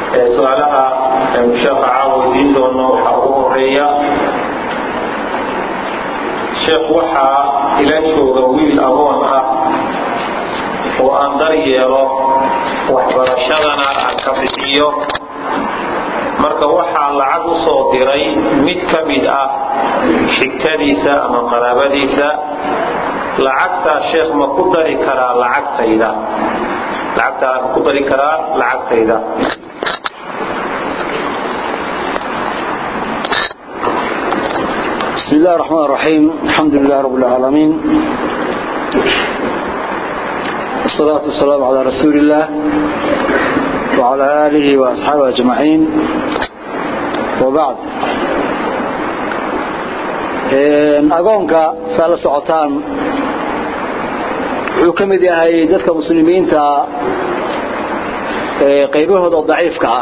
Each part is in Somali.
su-aalaha sheekha caawa idiin doono waxaa ugu horeeya sheekh waxaa ila jooga wiil agoon ah oo aan dar yeelo waxbarashadana aan ka bixiyo marka waxaa lacag u soo diray mid ka mid ah xigtadiisa ama qaraabadiisa lacagtaa sheekh ma ku dari karaa lacagtayda lacagtaa ma ku dari karaa lacagtayda بسم الله الرحمن الرحيم الحمد لله رب العالمين والصلاة والسلام على رسول الله وعلى آله وأصحابه أجمعين وبعد أقونك سأل سعطان حكم دي هاي ذاتك مسلمين تا قيبه ضعيف كعه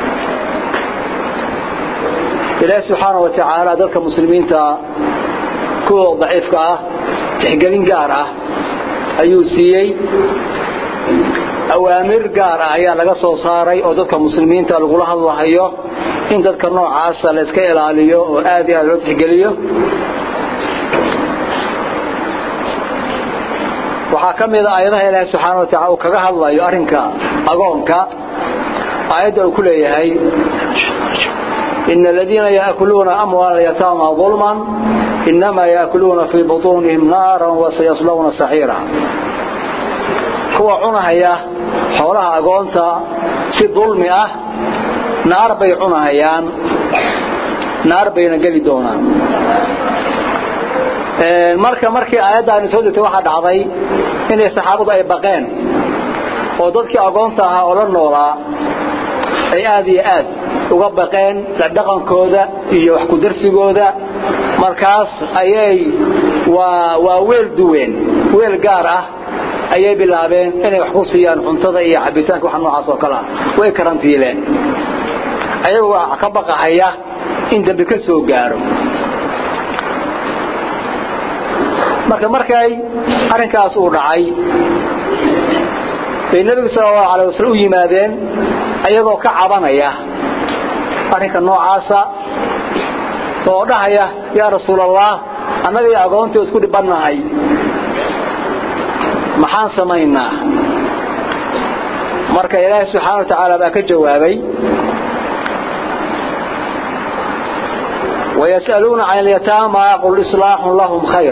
ilaahi subxaana wa tacaala dadka muslimiinta kuwa daciifka ah tixgelin gaar ah ayuu siiyey awaamir gaar ah ayaa laga soo saaray oo dadka muslimiinta lagula hadlahayo in dadka noocaasa la iska ilaaliyo oo aad iyo aad loo tixgeliyo waxaa ka mid a aayadaha ilaahi subxaana wa tacala uu kaga hadlayo arrinka agoonka aayadda uu ku leeyahay إن الذين يأكلون أموال اليتامى ظلما إنما يأكلون في بطونهم نارا وسيصلون سعيرا كوا عنهيا حولها أقونتا سي ظلمي أه نار بي عنهيان نار بي نقلي دونا marka markii aayaddaani soo degtay waxaa dhacday inay saxaabadu ay baqeen oo dadkii agoonta ahaa oo la noolaa ay aad iyo aad uga baqeen dhaqankooda iyo wax ku darsigooda markaas ayay waa waa weel duween weel gaar ah ayay bilaabeen inay wax ku siiyaan cuntada iyo cabitaanka wax noocaas oo kale ah way karantiileen ayagoo ka baqahaya in dambi ka soo gaaro marka markay arrinkaas uu dhacay bay nebigu sallallahu alayhi wasallam u yimaadeen ayagoo ka cabanaya arrinka noocaasa oo dhahaya yaa rasuulallah annaga iyo agoontii isku dhibannahay maxaan samaynaa marka ilaahay subxaana wa tacaala baa ka jawaabay ويسألون عن اليتامى قل إصلاح لهم خير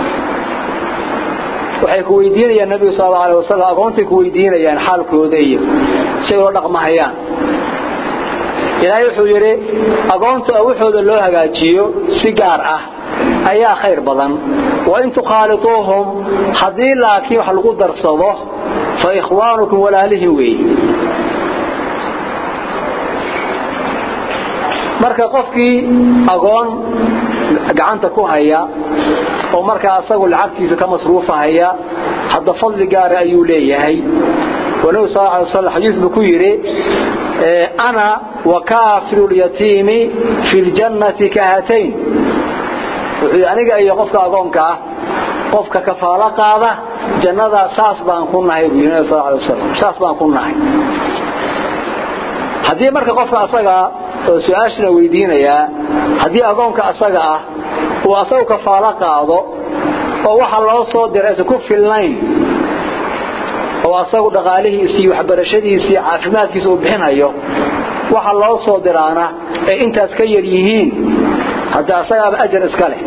waxay ku weydiinayaan nabiga sallallahu alayhi wasallam aqoontay ku weydiinayaan xaalkooda iyo si ay u dhaqmahayaan ilaahay wuxuu yiri aqoonta waxooda loo hagaajiyo si gaar ah ayaa khayr badan wa in tuqalituhum hadii laakiin wax lagu darsado fa ikhwaanukum walaalihim weey marka qofkii aqoon gacanta ku haya oo markaa asagu lacagtiisa ka masruufahaya hadda fadli gaar ayuu leeyahay wanabi sallallahu alayhi wasallam xadiis buu ku yiri ana wa kafiru al-yatimi fi al-jannati kahatayn wuxuu aniga iyo qofka agoonka ah qofka kafaala qaada jannada saas baan ku nahay buu nabi sallallahu alayhi wasallam saas baan ku nahay hadii marka qofka asaga oo su'aashna weydiinaya hadii agoonka asaga ah uu asagu kafaala qaado oo waxa loo soo diray ku filnayn oo asagu dhaqaalihiisii waxbarashadiisii caafimaadkiisa uu bixinayo waxa loo soo diraana ee intaas ka yar yihiin hadda asaga ajar iska leh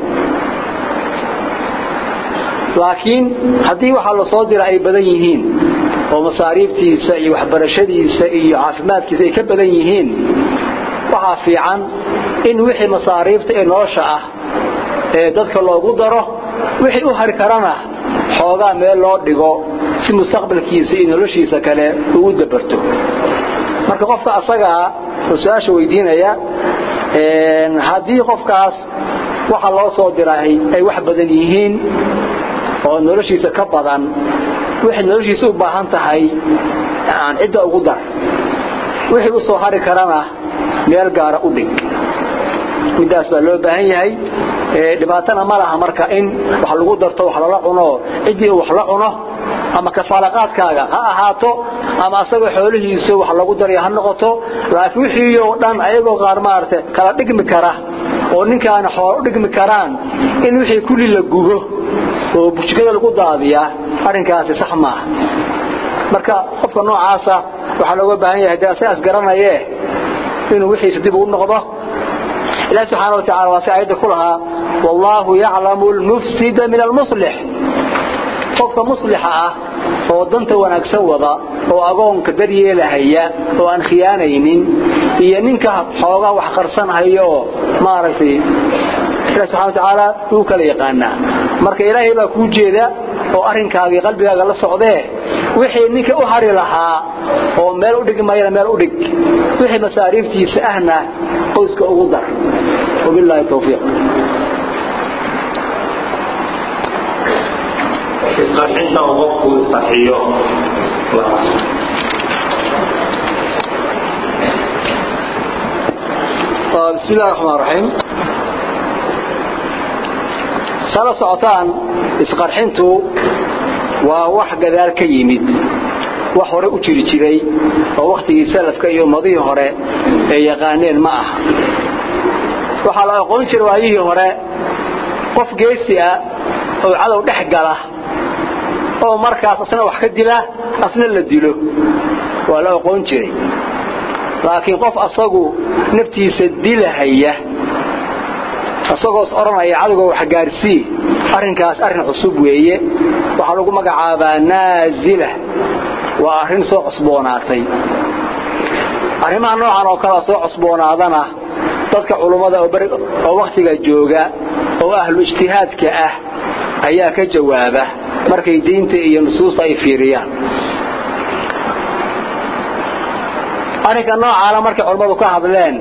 laakiin haddii waxa la soo dira ay badan yihiin oo masaariiftiisa iyo waxbarashadiisa iyo caafimaadkiisa ay ka badan yihiin waxaa fiican in wixii masaariifta ee nolosha ah ee dadka loogu daro wixii u hari karana xoogaa meel loo dhigo si mustaqbalkiisa iyo noloshiisa kale uu dabarto marka qofka asaga oo su'aasha weydiinaya haddii qofkaas waxa loo soo diray ay wax badan yihiin oo noloshiisa ka badan wixii noloshiisa u baahan tahay aan cidda ugu dar wixii u soo hari karana meel gaara u dhig midaas baa loo baahan yahay dhibaatana ma laha marka in wax lagu darto wax lala cuno cidii wax la cuno ama kafaalaqaadkaaga ha ahaato ama asagoo xoolihiisa wax lagu daraya ha noqoto laakiin wixii oo dhan ayagoo qaar maaragtay kala dhigmi kara oo ninkaana xoolo u dhigmi karaan in wixii kulli la gubo oo bujikada lagu daadiyaa arrinkaasi sax maaha marka qofka noocaasa waxaa looga baahan yahay dee asagas garanayee inuu wixiisa dib ugu noqdo ilahi subxaana watacala waa si aayadda ku lahaa wallaahu yaclamu lmufsida min almuslix qofka muslixa ah oo danta wanaagsan wada oo agoonka daryeelahaya oo aan khiyaanaynin iyo ninka xoogaa wax qarsanhaya oo maaragtay ilahi subxana watacaala wuu kala yaqaanaa marka ilaahay baa kuu jeeda oo arrinkaagii qalbigaaga la socdee wixii ninka u hari lahaa oo meel u dhig mayna meel u dhig wixii masaariiftiisa ahna qoyska ugu dar wabilaahi tawfiiq isqarxinta uu qofku isqarxiyo بسم الله الرحمن الرحيم sala socotaan isqarxintu waa wax gadaal ka yimid wax hore u jiri jiray oo wakhtigii salafka iyo ummadihii hore ay yaqaaneen ma aha waxaa la aqoon jiray waayihii hore qof geesi ah oo cadow dhex gala oo markaas asna wax ka dila asna la dilo waa la aqoon jiray laakiin qof asagu naftiisa dilahaya asagoos odhanaya cadowga wax gaarsii arrinkaas arrin cusub weeye waxaa lagu magacaabaa naazila waa arrin soo cusboonaatay arrimaha noocan oo kalea soo cusboonaadana dadka culummada oo wakhtiga jooga oo ahlu ijtihaadka ah ayaa ka jawaaba markay diinta iyo nusuusta ay fiiriyaan arrinka noocaana markay culummadu ka hadleen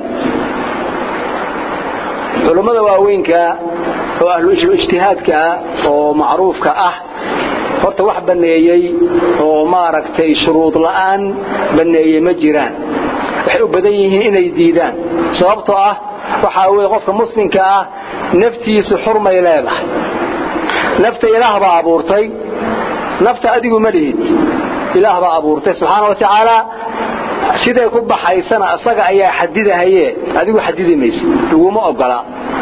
culummada waaweynka oo ahluijtihaadka oo macruufka ah horta wax banneeyey oo maaragtay shuruud la'aan banneeyey ma jiraan waxay u badan yihiin inay diidaan sababtoo ah waxaa weeye qofka muslimka ah naftiisu xurmay leedahay nafta ilaah baa abuurtay nafta adigu ma lihid ilaah baa abuurtay subxaana wa tacaala siday ku baxaysana isaga ayaa xadidahaye adigu xadidi maysa laguma ogola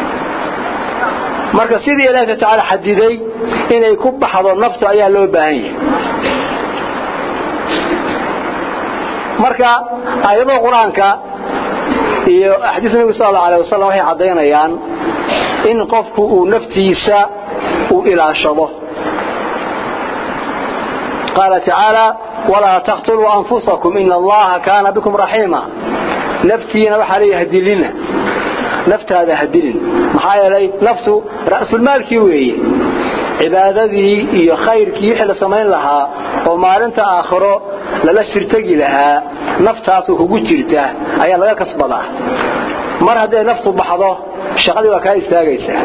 marka sidii ilaahi tacaala xadiday inay ku baxdo naftu ayaa loo baahan yahay marka aayadaha qur-aanka iyo axaadiis nabiga sal allau alay wasalam waxay caddaynayaan in qofku uu naftiisa uu ilaashado qaala tacaala walaa taqtuluu anfusakum ina allaha kaana bikum raxiima naftiina waxaa leeyahay dilina naftaada ha dilin maxaa yeelay naftu ra'sulmaalkii weeye cibaadadii iyo khayrkii wixii la samayn lahaa oo maalinta aakhiro lala shirtagi lahaa naftaasu kugu jirta ayaa laga kasbadaa mar hadday naftu baxdo shaqadii waa kaa istaagaysaa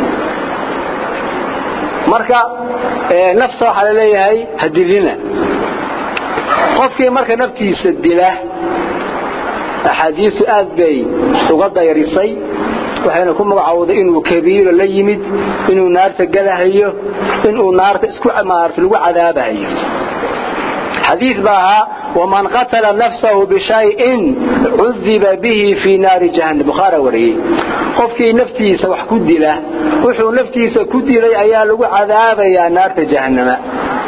marka nafta waxaa la leeyahay ha dilina qofkii marka naftiisa dila axaadiistu aad bay uga dayrisay waxayna ku magacowday inuu kabiiro la yimid inuu naarta galahayo inuu naarta isku maarta lagu cadaabahayo xadiid baa ahaa waman qatala nafsahu bishayin cudiba bihi fii naari jahannam bukhaara wariyey qofkii naftiisa wax ku dila wuxuu naftiisa ku dilay ayaa lagu cadaabayaa naarta jahannama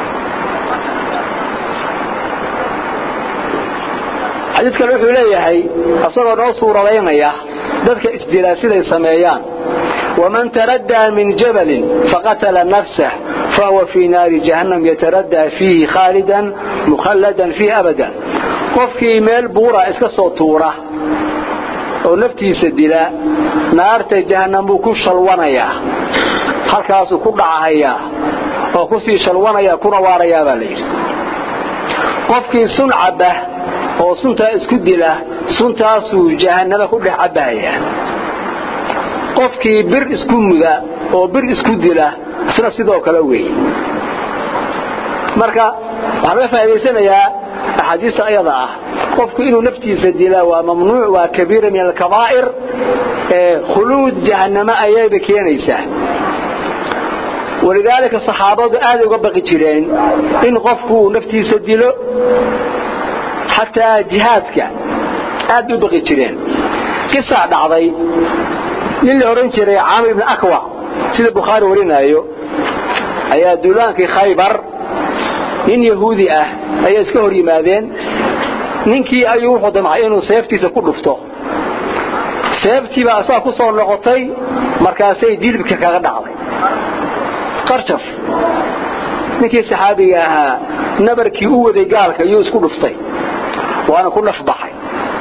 xadiid kale wuxuu leeyahay isagoo noo suuradaynaya dadka isdilaa siday sameeyaan waman taraddaa min jabalin faqatala nafsah fahuwa fii naari jahannam yataraddaa fiihi khaalidan mukhalladan fiihi abadan qofkii meel buura iska soo tuura oo naftiisa dila naarta jahannam buu ku shalwanayaa halkaasuu ku dhacahayaa oo kusii shalwanaya kuna waarayaa baa layidhi qofkii sun cabba oo suntaa isku dila suntaasuu jahannama ku dhex cabbahayaa qofkii bir isku muda oo bir isku dila isna sidoo kale weeye marka waxaa laga faa'idaysanayaa axaadiista ayada ah qofku inuu naftiisa dila waa mamnuuc waa kabiira min alkabaa'ir ee khuluud jahannama ayayba keenaysaa walidaalika saxaabadu aad uga baqi jireen in qofku uu naftiisa dilo xataa jihaadka aad u baqi jireen qisaa dhacday nin la oran jiray caamir ibn akwac sida bukhaari warinaayo ayaa duulaankii khaybar nin yahuudi ah ayaa iska hor yimaadeen ninkii ayuu wuxuu damcay inuu seeftiisa ku dhufto seeftiibaa asaga ku soo noqotay markaasay jilibka kaga dhacday qarjaf ninkii saxaabiga ahaa nabarkii u waday gaalka ayuu isku dhuftay waana ku naf baxay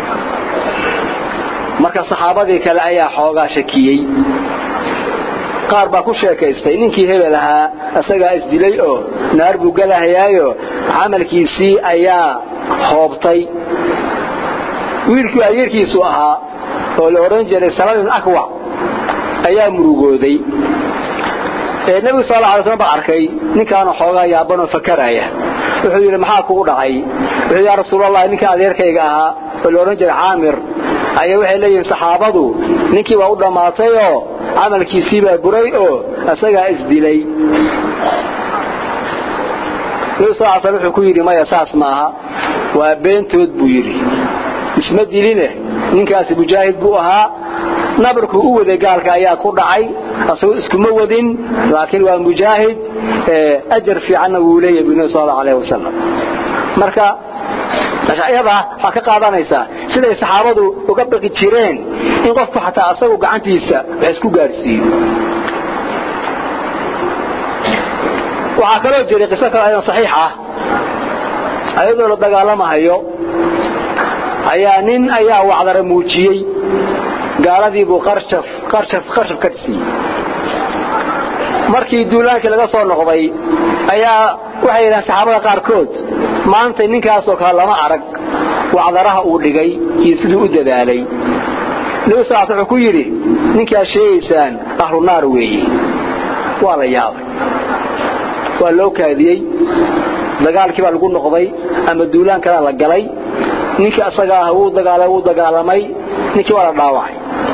marka saxaabadii kale ayaa xoogaa shakiyey qaar baa ku sheekaystay ninkii hebel ahaa isagaa isdilay oo naar buu galahayaayo camalkiisii ayaa hoobtay wiilkii ayeerkiisu ahaa oo la odhan jiray saladin akwac ayaa murugooday ee nebigu sal alla alay slam baa arkay ninkaanu xoogaa yaabanoo fakaraya wuxuu yidhi maxaa kugu dhacay wuxuu yaa rasuulallah ninka adeerkayga ahaa oo la odhan jiray caamir ayaa waxay leeyihiin saxaabadu ninkii waa u dhammaatayoo camalkiisii baa buray oo isagaa isdilay nebigu sal l slam wuxuu ku yidhi maya saas maaha waa beentood buu yidhi isma diline ninkaasi mujaahid buu ahaa nabarkuu u waday gaalka ayaa ku dhacay asagoo iskuma wadin laakiin waa mujaahid ajar fiicanna wuu leeyahay bu nabi sal allahu alayh wasalam marka ayadaa waxaa ka qaadanaysaa siday saxaabadu uga baqi jireen in qofku xataa asagu gacantiisa wax isku gaadhsiiyo waxaa kaloo jiray qiso kale aydan saxiix ah ayadoo la dagaalamahayo ayaa nin ayaa wacdara muujiyey gaaladii buu qarshaf qarshaf qarshaf ka siiyey markii duulaankii laga soo noqday ayaa waxay yidhahaan saxaabada qaarkood maanta ninkaasoo kale lama arag wacdaraha uu dhigay iyo siduu u dadaalay nebi sal wuxuu ku yidhi ninkaad sheegaysaan ahlu naar weeye waa la yaabay waa loo kaadiyey dagaalkii baa lagu noqday ama duulaan kalea la galay ninkii asaga ah wuu dagaalay wuu dagaalamay ninkii waa la dhaawacay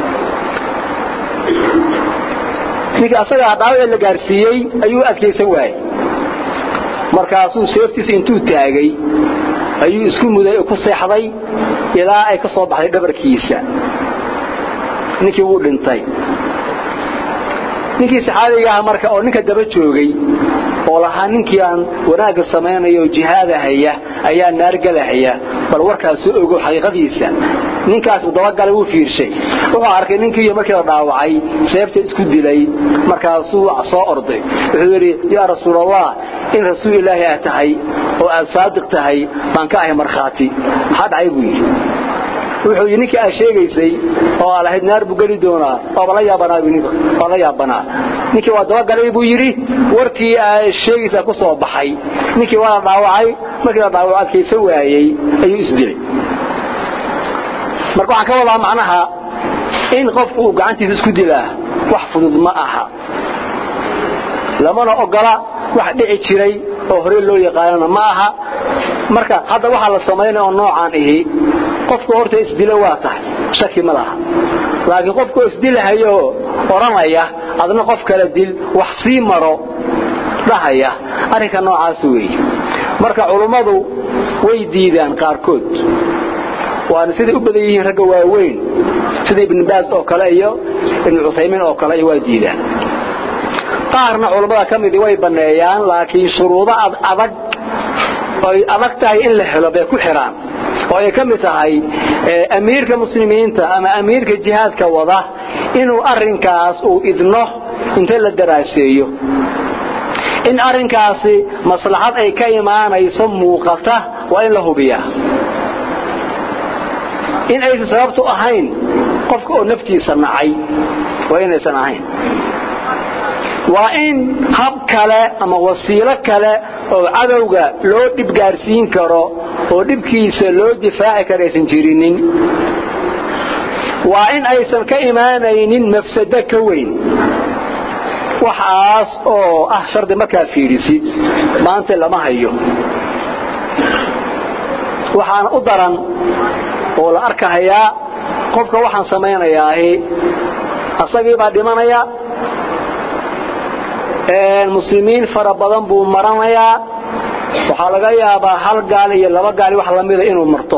ninkii asaga ah dhaawac la gaarsiiyey ayuu adkaysan waayey markaasuu seeftiisa intuu taagay ayuu isku muday oo ku seexday ilaa ay ka soo baxday dhabarkiisa ninkii wuu dhintay ninkii saxaabiga ah marka oo ninka daba joogay oo lahaa ninkii aan wanaagga samaynayo jihaadahaya ayaa naargalahaya bal warkaas soo ogo xaqiiqadiisa ninkaas dabagalay wuu fiirshay wuxuu arkay ninkii markii la dhaawacay seebta isku dilay markaasuu soo orday wuxuu yidhi yaa rasuulallah in rasuul ilaahi ah tahay oo aad saadiq tahay baan ka ahay markhaati maxaa dhacay buu yidhi wuxuu yidhi ninkii aad sheegaysay oo aad lahayd naar buu geli doonaa waaba la yaabanaa waa la yaabanaa ninkii waa dabagalay buu yidhi warkii aad sheegaysaa ku soo baxay ninkii waa la dhaawacay markii la dhaawaco adkaysan waayey ayuu isdilay marka waxaan ka wadaa macnaha in qofku uu gacantiisa isku dilaa wax fudud ma aha lamana ogola wax dhici jiray oo hore loo yaqaanana ma aha marka hadda waxaa la samaynaya oo noocaan ihi qofku horta isdilo waa tahay shaki ma laha laakiin qofku isdilahayo odhanaya adna qof kale dil wax sii maro dhahaya arrinka noocaas weeye marka culummadu way diidaan qaarkood waana siday u badan yihiin ragga waaweyn sida ibn baas oo kale iyo ibn cuthaymiin oo kale iyo waa diidaan qaarna culummada ka midii way banneeyaan laakiin shuruudo adag oy adag tahay in la helo bay ku xidhaan oo ay ka mid tahay amiirka muslimiinta ama amiirka jihaadka wada inuu arrinkaas uu idno inta la daraaseeyo in arrinkaasi maslaxad ay ka imaanayso muuqata waa in la hubiyaa in aysan sababtu ahayn qofka oo naftiisa nacay waa inaysan ahayn waa in hab kale ama wasiilo kale oo cadowga loo dhib gaarsiin karo oo dhibkiisa loo difaaci karo aysan jirinin waa in aysan ka imaanaynin mafsado ka weyn waxaas oo ah shardi markaad fiidhisid maanta lama hayo waxaana u daran oo la arkahayaa qofka waxaan samaynayaahi asagii baa dhimanaya muslimiin fara badan buu maranayaa waxaa laga yaabaa hal gaal iyo laba gaali wax lamida inuu marto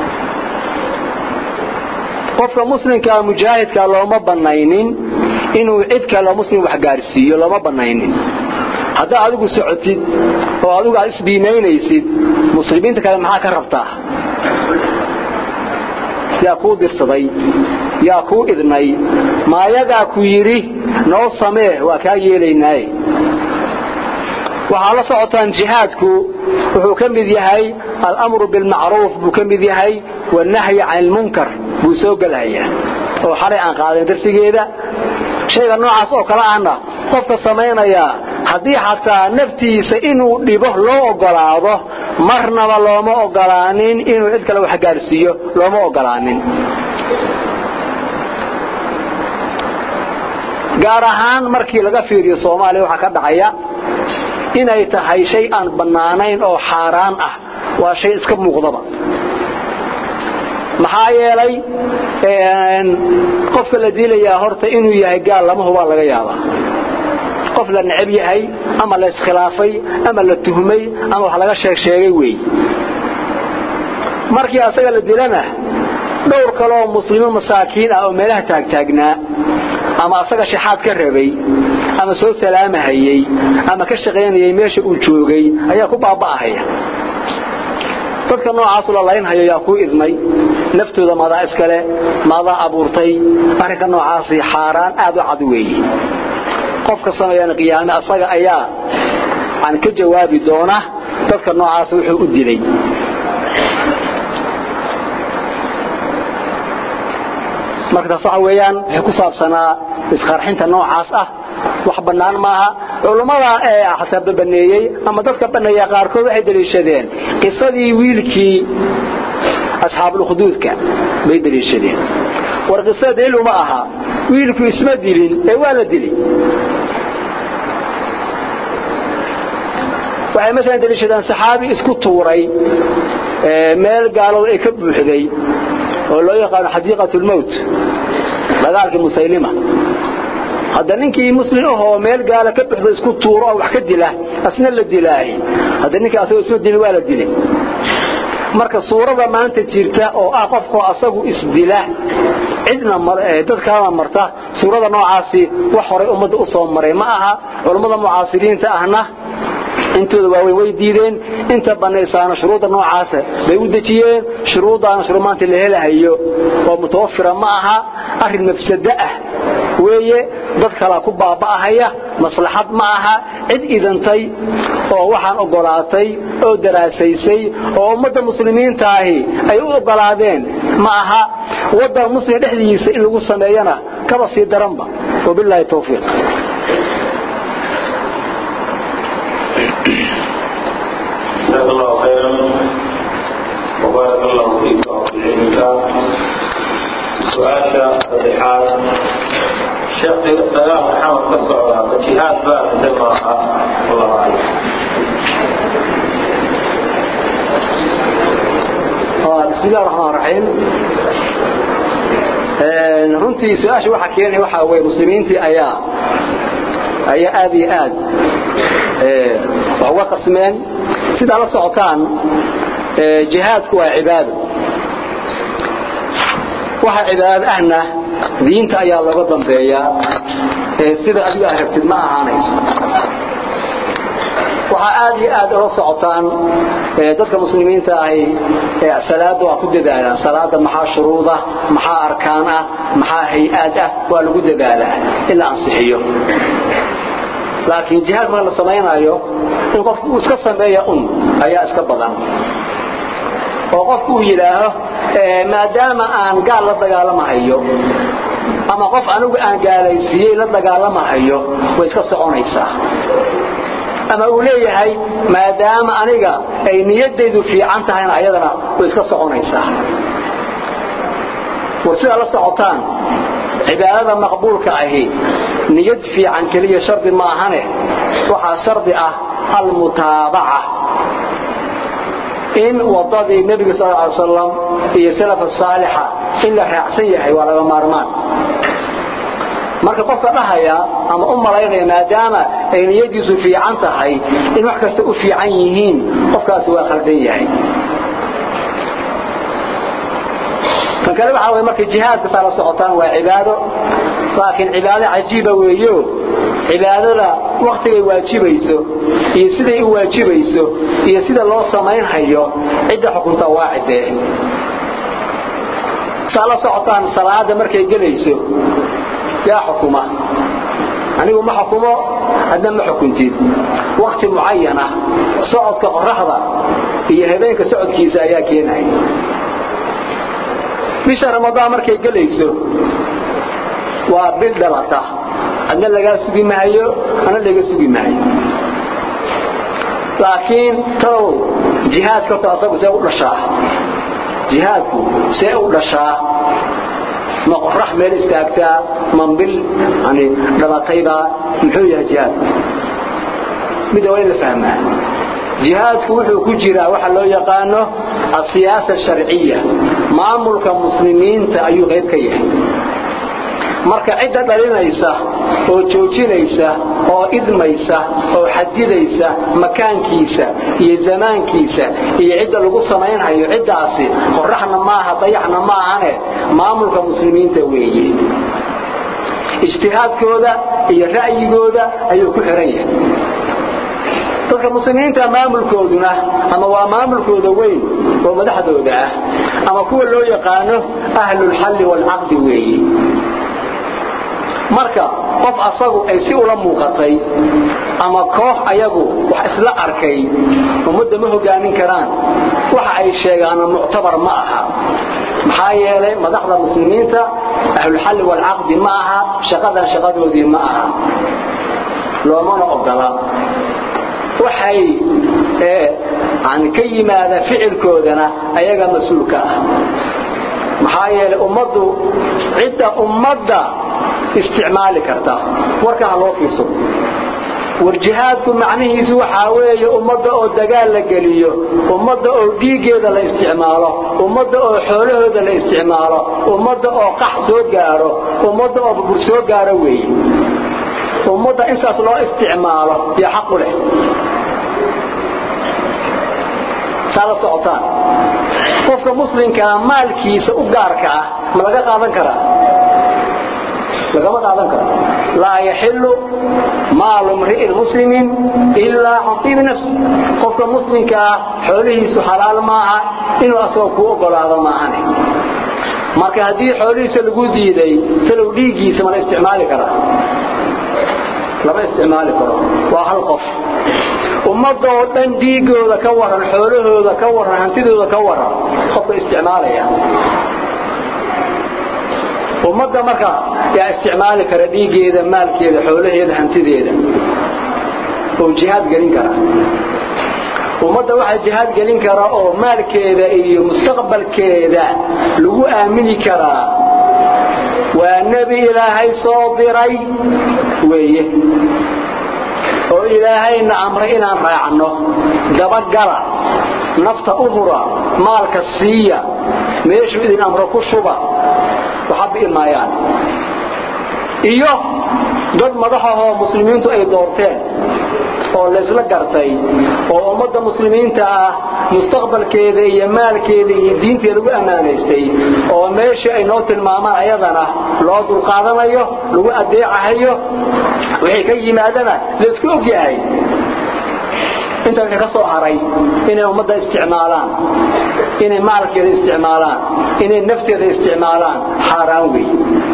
qofka muslimkaa mujaahidka looma banaynin inuu cid kale muslim wax gaarsiiyo looma banaynin haddaa adigu socotid oo adigu aad isbiimaynaysid muslimiinta kale maxaa ka rabtaa yaa kuu dirsaday yaa kuu idnay maayagaa ku yidhi noo samee waa kaa yeelaynaaye waxaa la socotaan jihaadku wuxuu ka mid yahay alamru bilmacruuf buu ka mid yahay wanahyi can ilmunkar buu soo gelhayaa oo xalay aan qaadin darsigeeda shayga noocaas oo kale ahna qofka samaynayaa haddii xataa naftiisa inuu dhibo loo ogolaado marnaba looma ogolaanin inuu cid kale wax gaarsiiyo looma ogolaanin gaar ahaan markii laga fiiriyo soomaaliya waxaa ka dhacaya inay tahay shay aan bannaanayn oo xaaraan ah waa shay iska muuqdaba maxaa yeelay qofka la dilayaa horta inuu yahay gaal lama hubaa laga yaabaa qof la necab yahay ama la iskhilaafay ama la tuhmay ama wax laga sheeg sheegay weey markii asaga la dilana dhowr kaleoo muslimiin masaakiin ah oo meelaha taagtaagnaa ama asaga shaxaad ka rabay ama soo salaamahayey ama ka shaqaynayay meesha uu joogay ayaa ku baaba'ahaya dadka noocaasu la laynhayo yaa kuu idmay naftooda maadaa iskale maadaa abuurtay arrinka noocaasi xaaraan aad u cad weeye qofka sameeyana qiyaame asaga ayaa aan ka jawaabi doona dadka noocaas wuxuu u dilay marka taas waxa weeyaan waxay ku saabsanaa isqarxinta noocaas ah wax bannaan maaha culummada ee xataa babaneeyey ama dadka baneeya qaarkood waxay daliishadeen qisadii wiilkii asxaabulkhuduudka bay daliishadeen war qisada daliil uma aha wiilku isma dilin ee waa la dilay waxay masalan daliishadeen saxaabi isku tuuray meel gaalada ay ka buuxday oo loo yaqaano xadiiqat lmowt dagaalkii musaylima hadda ninkii muslim ahoo meel gaala ka buxdo isku tuuro oo wax ka dila asna la dilaahay hadda ninkii asagoo isma dilin waa la dilay marka suurada maanta jirta oo ah qofkoo asagu isdila cidna dad kalena marta suurada noocaasi wax horay ummadda u soo maray ma aha culammada mucaasiriinta ahna intooda waaweyn way diideen inta banaysaana shuruudda noocaasa bay u dejiyeen shuruuddaana shuruu maanta la helahayo oo mutawafira ma aha arrin mafsado ah weeye dad kalaa ku baaba'ahaya maslaxad ma aha cid idantay oo waxaan ogolaatay oo daraasaysay oo ummadda muslimiintaahi ay u ogolaadeen ma aha waddan muslim dhexdiisa in lagu sameeyana kaba sii daranba wabilaahi tawfiiq جزاك الله خيرا وبارك الله فيك وفي علمك سؤال صديحات شيخ دلال محمد كالصعودة فجهاد باب سماها والله أعلم بسم الله الرحمن الرحيم runtii su-aasha waxa keenay waxa weeye muslimiintii ayaa ayaa aad iyo aad wax uga qasmeen sidaa la socotaan jihaadku waa cibaado waxa cibaado ahna diinta ayaa looga dambeeyaa sida adigu aad rabtid ma ahaanayso waxaa aad iyo aad ula socotaan dadka muslimiinta ahi salaada waa ku dadaalaan salaada maxaa shuruuda maxaa arkaan ah maxaa hay-aad ah waa lagu dadaalaa in la ansixiyo laakiin jihaad marka la samaynayo in qofku uu iska sameeya un ayaa iska badan oo qofku uu yidhaaho maadaama aan gaal la dagaalamahayo ama qof anigu aan gaalaysiiyey la dagaalamahayo way iska soconaysaa ama uu leeyahay maadaama aniga ay niyadaydu fiican tahayna ayadana way iska soconaysaa war sidaa la socotaan cibaadada maqbuulka ahi niyad fiican keliya shardi ma ahane waxaa shardi ah almutaabaca in wadadii nebiga sal ly slam iyo salafa saalixa in la raacsan yahay waa laga maarmaan marka qofka dhahaya ama u malaynaya maadaama ay niyadiisu fiican tahay in wax kasta u fiican yihiin qofkaasi waa khaldan yahay tan kale waxaa way markay jihaadka saa la socotaan waa cibaado laakiin cibaado cajiiba weeyo cibaadada waktigay waajibayso iyo siday u waajibayso iyo sida loo samaynhayo cidda xukunta waa cidee saa la socotaan salaada markay gelayso yaa xukuma anigu ma xukumo hadna ma xukuntid wakti mucayana socodka qoraxda iyo habeenka socodkiisa ayaa keenaya bisha ramadaan markay gelayso waa bil dhalata adna lagaa sugi mahayo ana laga sugi mahayo laakiin tow jihaadka horta asagu see u dhashaa jihaadku see u dhashaa ma qorax meel istaagtaa mambil yani dhalataybaa muxuu yahay jihaadku midda waa in la fahmaa jihaadku wuxuu ku jiraa waxa loo yaqaano asiyaasa sharciya maamulka muslimiinta ayuu qayb ka yahay marka cidda dhalinaysa oo joojinaysa oo idmaysa oo xadidaysa makaankiisa iyo zamaankiisa iyo cidda lagu samaynhayo ciddaasi qoraxna maaha dayaxna maahane maamulka muslimiinta weeye ijtihaadkooda iyo ra'yigooda ayuu ku xiran yahay dadka muslimiinta maamulkooduna ama waa maamulkooda weyn oo madaxdooda ah ama kuwa loo yaqaano ahlulxalli waalcaqdi weeye marka qof asagu ay si ula muuqatay ama koox ayagu wax isla arkay ummadda ma hogaamin karaan waxa ay sheegaana muctabar ma aha maxaa yeelay madaxda muslimiinta ahlulxalli waalcaqdi ma aha shaqadan shaqadoodii ma aha loomana ogola waxay ka yimaada ficilkoodana ayaga mas-uulka ah maxaa yeelay ummaddu cidda ummadda isticmaali karta warka ha loo fiirso war jihaadku macnihiisu waxaa weeye ummadda oo dagaal la geliyo ummadda oo dhiiggeeda la isticmaalo ummadda oo xoolahooda la isticmaalo ummadda oo qax soo gaaro ummadda oo burbur soo gaaro weeye ummadda intaas loo isticmaalo iyo xaq u leh saa la socotaan qofka muslimkaa maalkiisa u gaarka ah ma laga qaadan karaa lagama qaadan karo laa yaxilu maalu mri'in muslimin ilaa can tiibi nafsi qofka muslimkaa xoolihiisu xalaal maaha inuu asagoo kuu ogolaado maahane marka haddii xoolihiisa lagu diiday salow dhiiggiisa ma la isticmaali karaa lama isticmaali karo waa hal qof ummadoo dhan dhiigooda ka waran xoolahooda ka waran hantidooda ka waran qofka isticmaalaya ummadda marka yaa isticmaali kara dhiiggeeda maalkeeda xoolaheeda hantideeda oo jihaad gelin kara ummadda waxaa jihaad gelin kara oo maalkeeda iyo mustaqbalkeeda lagu aamini karaa waa nebi ilaahay soo diray weeye oo ilaahayna amray inaan raacno dabagala nafta u hura maalka siiya meeshuu idin amro ku shuba waxa bi'i maayaan iyo dad madaxahoo muslimiintu ay doorteen oo laysla gartay oo ummadda muslimiinta ah mustaqbalkeeda iyo maalkeeda iyo diinteeda lagu ammaanaystay oo meeshii ay noo tilmaamaan ayadana loo dulqaadanayo lagu adeecahayo wixii ka yimaadana laysku ogyahay intaas ka soo haray inay ummadda isticmaalaan inay maalkeeda isticmaalaan inay nafteeda isticmaalaan xaaraan wey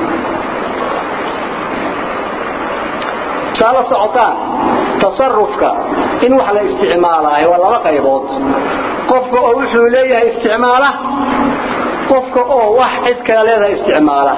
saa la socotaan tasarufka in wax la isticmaalaayo waa laba qaybood qofka oo wuxuu leeyahay isticmaala qofka oo wax cid kale leedahay isticmaala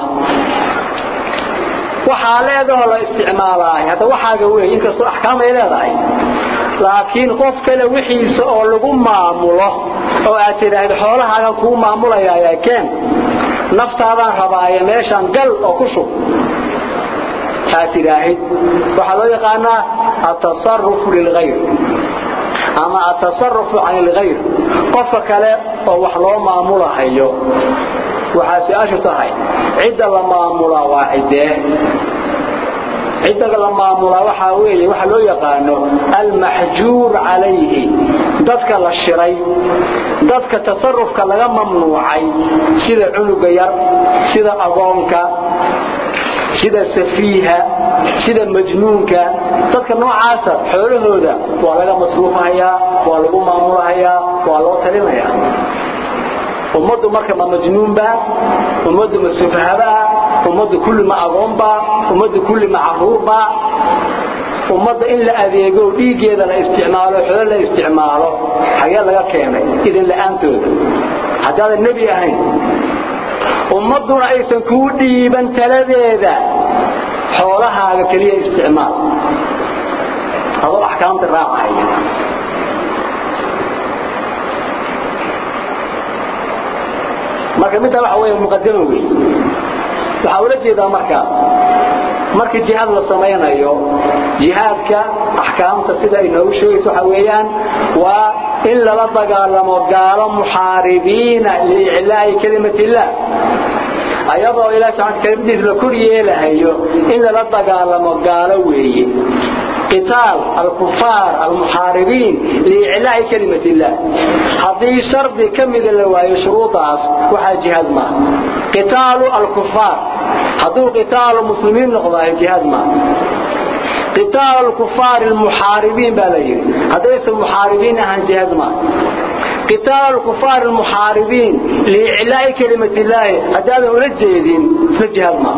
waxaa leedaho la isticmaalaayo hadda waxaaga wey inkastoo axkaam ay leedahay laakiin qof kale wixiisa oo lagu maamulo oo aad tidhaahdo xoolahaagan kuu maamulayaa keen naftaadaan rabaaye meeshaan gal oo ku shub aad tidhaahid waxaa loo yaqaanaa atasarufu lilghayr ama atasarufu can ilghayr qofka kale oo wax loo maamulahayo waxaa su-aashu tahay cidda la maamulaa waa ciddee cidda la maamulaa waxaa weeye waxa loo yaqaano almaxjuur calayhi dadka la shiray dadka tasarufka laga mamnuucay sida cunuga yar sida agoonka sida safiiha sida majnuunka dadka noocaasa xoolahooda waa laga masruufahayaa waa lagu maamulahayaa waa loo talinayaa ummaddu marka ma majnuunba ummaddu ma sufahaba ummaddu kulli ma agoonba ummaddu kulli ma caruurba ummadda in la adeego dhiiggeeda la isticmaalo xoolo la isticmaalo xagee laga keenay idin la'aantooda haddaadan nebi ahayn ummadduna aysan kuu dhiiban taladeeda xoolahaaga keliya isticmaal adoo axkaamta raacaya marka middaa waxa weeye muqadamo wey waxaa ula jeedaa marka markii jihaad la samaynayo jihaadka axkaamta sida ay noogu sheegayso waxa weeyaan waa in lala dagaalamo gaalo muxaaribiina liiclaa'i kelimati illaah ayadoo ilaah subxaana kelimadiisa la kor yeelahayo in lala dagaalamo gaalo weeye قتال الكفار المحاربين لإعلاء كلمة الله هذه شرط كم إذا لواي شروطها وحا جهاد ما قتال الكفار هذو قتال المسلمين نقضى جهاد ما قتال الكفار المحاربين بالغير هذا اسم المحاربين عن جهاد ما قتال الكفار المحاربين لإعلاء كلمة الله هذا هو الجيدين في الجهاد ما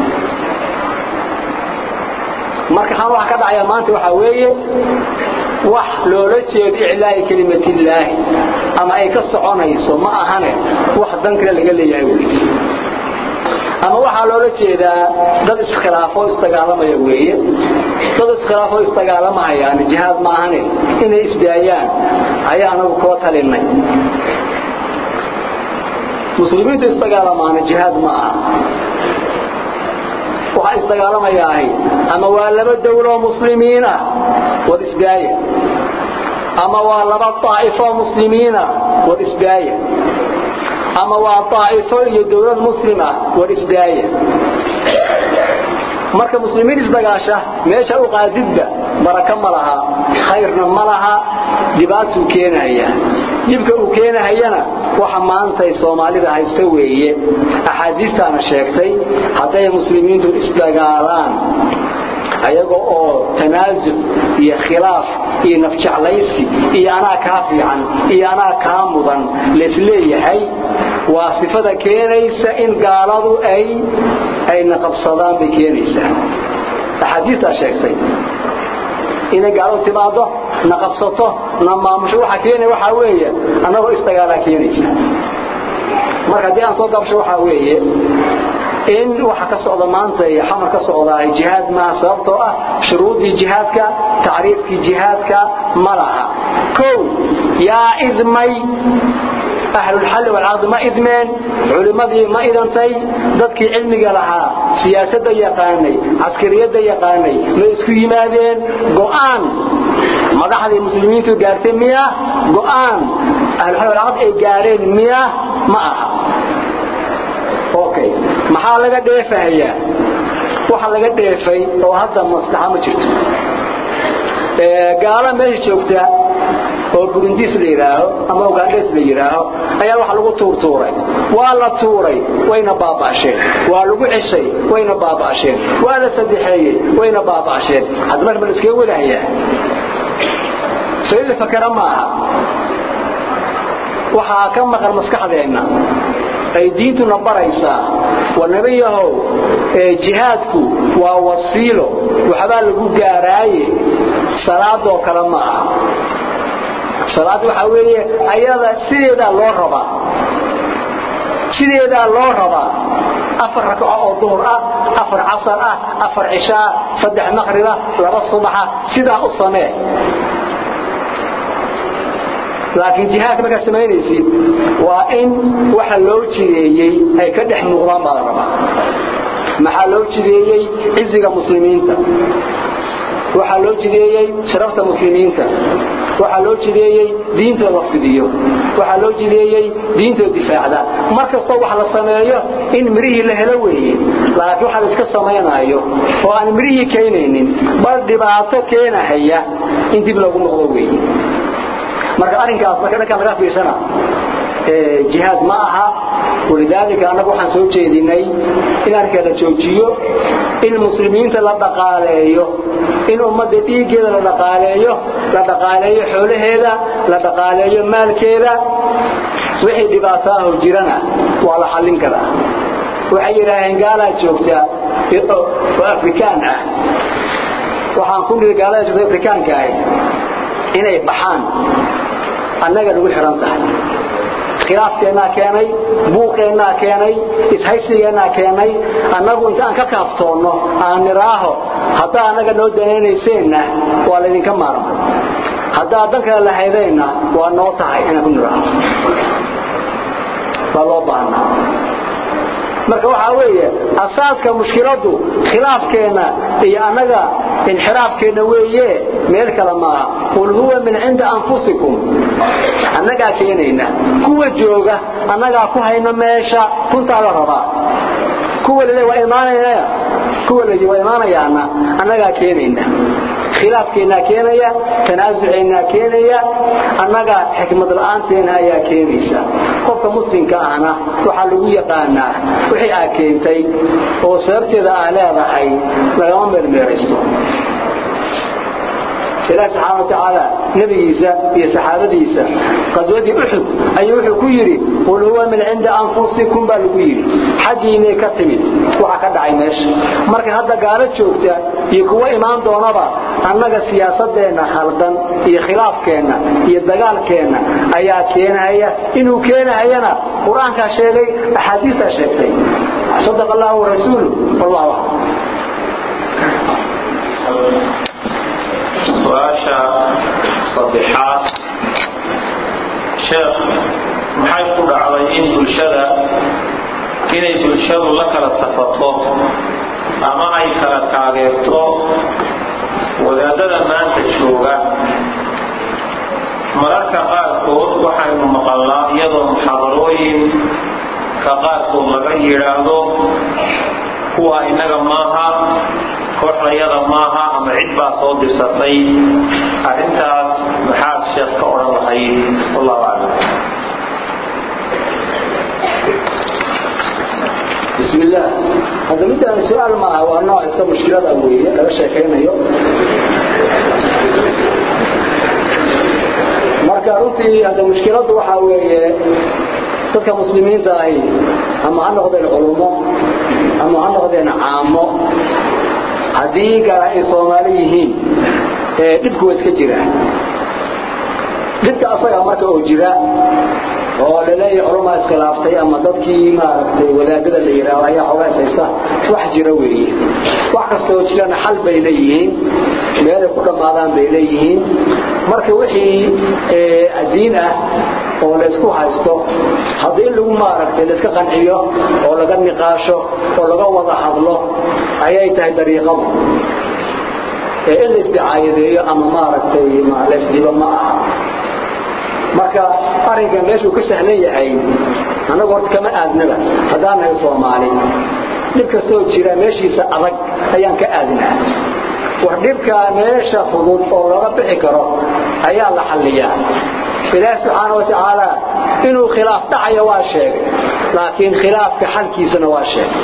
marka xan wax ka dhacaya maanta waxa weeye wax loola jeedo iclaa'i kelimatillaahi ama ay ka soconayso ma ahane wax dan kale laga leeyahay weeye ama waxaa loola jeedaa dad iskhilaafo isdagaalamaya weeye dad iskhilaafo isdagaalamahayaan jihaad ma ahane inay isdaayaan ayaa anagu koo talinay muslimiintu isdagaalamaana jihaad ma aha waxa isdagaalamayaa ama waa laba dawlo muslimiin ah wad isdaaya ama waa laba taa'ifo muslimiin ah wad isdaaya ama waa taa'ifo iyo dawlad muslim ah wad isdaaya marka muslimiin isdagaasha meesha u qaadidba baraka ma laha khayrna ma laha dhibaatuu keenaya dhibka uu keenahayana waxa maantay soomaalida haysta weeye axaadiistaana sheegtay hadday muslimiintu isdagaalaan ayaga oo tanaasuc iyo khilaaf iyo nafjeclaysi iyo anaa kaa fiican iyo anaa kaa mudan laisleeyahay waa sifada keenaysa in gaaladu ay ayna qabsadaan bay keenaysaa axaadiistaa sheegtay inay gaaladu timaado na qabsato na maamusho waxa keenaya waxaa weeye annagoo isdagaalaa keenaysa marka haddii aan soo gabsho waxaa weeye in waxa ka socda maanta iyo xamar ka socdaa jihaad maaha sababtoo ah shuruudii jihaadka tacriifkii jihaadka ma laha kow yaa idmay ahlulxalli walcaqdi ma idmeen culimmadii ma idantay dadkii cilmiga lahaa siyaasadda yaqaanay caskariyadda yaqaanay ma isku yimaadeen go'aan madaxdii muslimiintu gaartay miya go'aan ahlulxalli walcaqdi ay gaareen miya ma aha okay maxaa laga dheefahayaa waxa laga dheefay oo hadda maslaxa ma jirto gaala meesha joogta oo burundiis la yidhaaho ama ugaandhes la yidhaaho ayaa waxa lagu tuurtuuray waa la tuuray wayna baaba'asheen waa lagu ceshay wayna baaba'asheen waa la sadexeeyey wayna baaba'asheen hadda marka ma la iskaga wadahayaa sayida fakara maaha waxaa ka maqan maskaxdeenna ay diintuna baraysaa waa nabiyahow jihaadku waa wasiilo waxbaa lagu gaaraaye salaadoo kale ma aha salaad waxaa weeye ayada sideedaa loo rabaa sideedaa loo rabaa afar ragco oo duhur ah afar casar ah afar cishaa saddex maqriba laba subaxa sidaa u samee laakiin jihaadka markaad samaynaysid waa in waxa loo jideeyey ay ka dhex muuqdaan baa la rabaa maxaa loo jideeyey ciziga muslimiinta waxaa loo jideeyey sharafta muslimiinta waxaa loo jideeyey diintoo la fidiyo waxaa loo jideeyey diintoo difaacda mar kastoo wax la sameeyo in mirihii la helo weeye laakiin waxa la iska samaynaayo oo aan mirihii keenaynin bal dhibaato keenahaya in dib lagu noqdo weeye marka arrinkaas marka dhankaan laga fiirsana jihaad ma aha walidaalika annagu waxaan soo jeedinay in arrinka la joojiyo in muslimiinta la dhaqaaleeyo in ummadda dhiiggeeda la dhaqaaleeyo la dhaqaaleeyo xoolaheeda la dhaqaaleeyo maalkeeda wixii dhibaato ah oo jirana waa la xallin karaa waxay yidhaaheen gaalaa joogta oo afrikaan ah waxaan ku niri gaalada joogta afrikaanka ahi inay baxaan annaga nagu xihan tahay khilaafkeennaa keenay buuqeennaa keenay ishaysigeennaa keenay annagu intaan ka kaaftoonno aan niraaho haddaa annaga noo danaynayseenna waa laydinka maarmay haddaa dan kale lahaydeenna waa noo tahay inaan ku niraaho waa loo baahnaa marka waxaa weeye asaaska mushkiladu khilaafkeenna iyo annaga inxiraafkeenna weeye meel kale maaha qul huwa min cinda anfusikum annagaa keenayna kuwa jooga annagaa ku hayna meesha runtaa la rabaa kuwa lale waa imaanayna kuwa ladi waa imaanayaana annagaa keenayna khilaafkeennaa keenaya tanaasuceennaa keenaya annaga xikmad la'aanteena ayaa keenaysa qofka muslimka ahna waxaa lagu yaqaanaa wixii aa keentay oo sababteeda aa leedahay lagama meermeeraysto ilaah subxaana watacaala nebigiisa iyo saxaabadiisa qaswadii uxud ayuu wuxuu ku yidhi qul huwa min cinda anfusikum baa lagu yidhi xaggiinay ka timid waxa ka dhacay meesha marka hadda gaalo joogta iyo kuwa imaan doonaba annaga siyaasadeenna khaldan iyo khilaafkeenna iyo dagaalkeenna ayaa keenahaya inuu keenahayana qur-aankaa sheegay axaadiistaa sheegtay sadaqa allahu warasuulu wallahu aclam su-aasha saddexaad sheekh maxay ku dhacday in bulshada inay bulshadu la kala safato ama ay kala taageerto wadaadada maanta jooga mararka qaarkood waxaynu maqalnaa iyadoo muxaadarooyinka qaarkood laga yidhaahdo kuwa innaga maaha kooxdayada maaha ama cid baa soo dirsatay arrintaas maxaad sheekh ka odhan lahayd wallahu aclam بسم الله هذا مدة سؤال ما هو نوع إسكا مشكلة أولية لا شيء كينا marka runtii hada mushkiladu waxa weeye dadka muslimiinta ahi ama ha noqdeen culumo ama ha noqdeen caamo haddii gaara ay soomaali yihiin dhibku waa iska jira dhibka asaga marka oo jira oo laleeyahay culamaa iskhilaaftay ama dadkii maaragtay wadaadada la yidhaahdo ayaa xoogaa ishaysta wax jira weeye wax kasta oo jirana xal bay leeyihiin meelay ku dhammaadaan bay leeyihiin marka wixii diin ah oo la isku haysto haddii in lagu maaragtay la iska qanciyo oo laga niqaasho oo laga wada hadlo ayay tahay dariiqadu ee in la isdicaayadeeyo ama maaragtay la isdibo ma aha marka arrinka meeshuu ka sahlan yahay annagu horta kama aadnaba haddaan nahay soomaali dhib kastoo jira meeshiisa adag ayaan ka aadnaa war dhibkaa meesha fudud oo laga bixi karo ayaa la xalliyaa ilaahi subxaana wa tacaala inuu khilaaf dhacayo waa sheegay laakiin khilaafka xalkiisana waa sheegay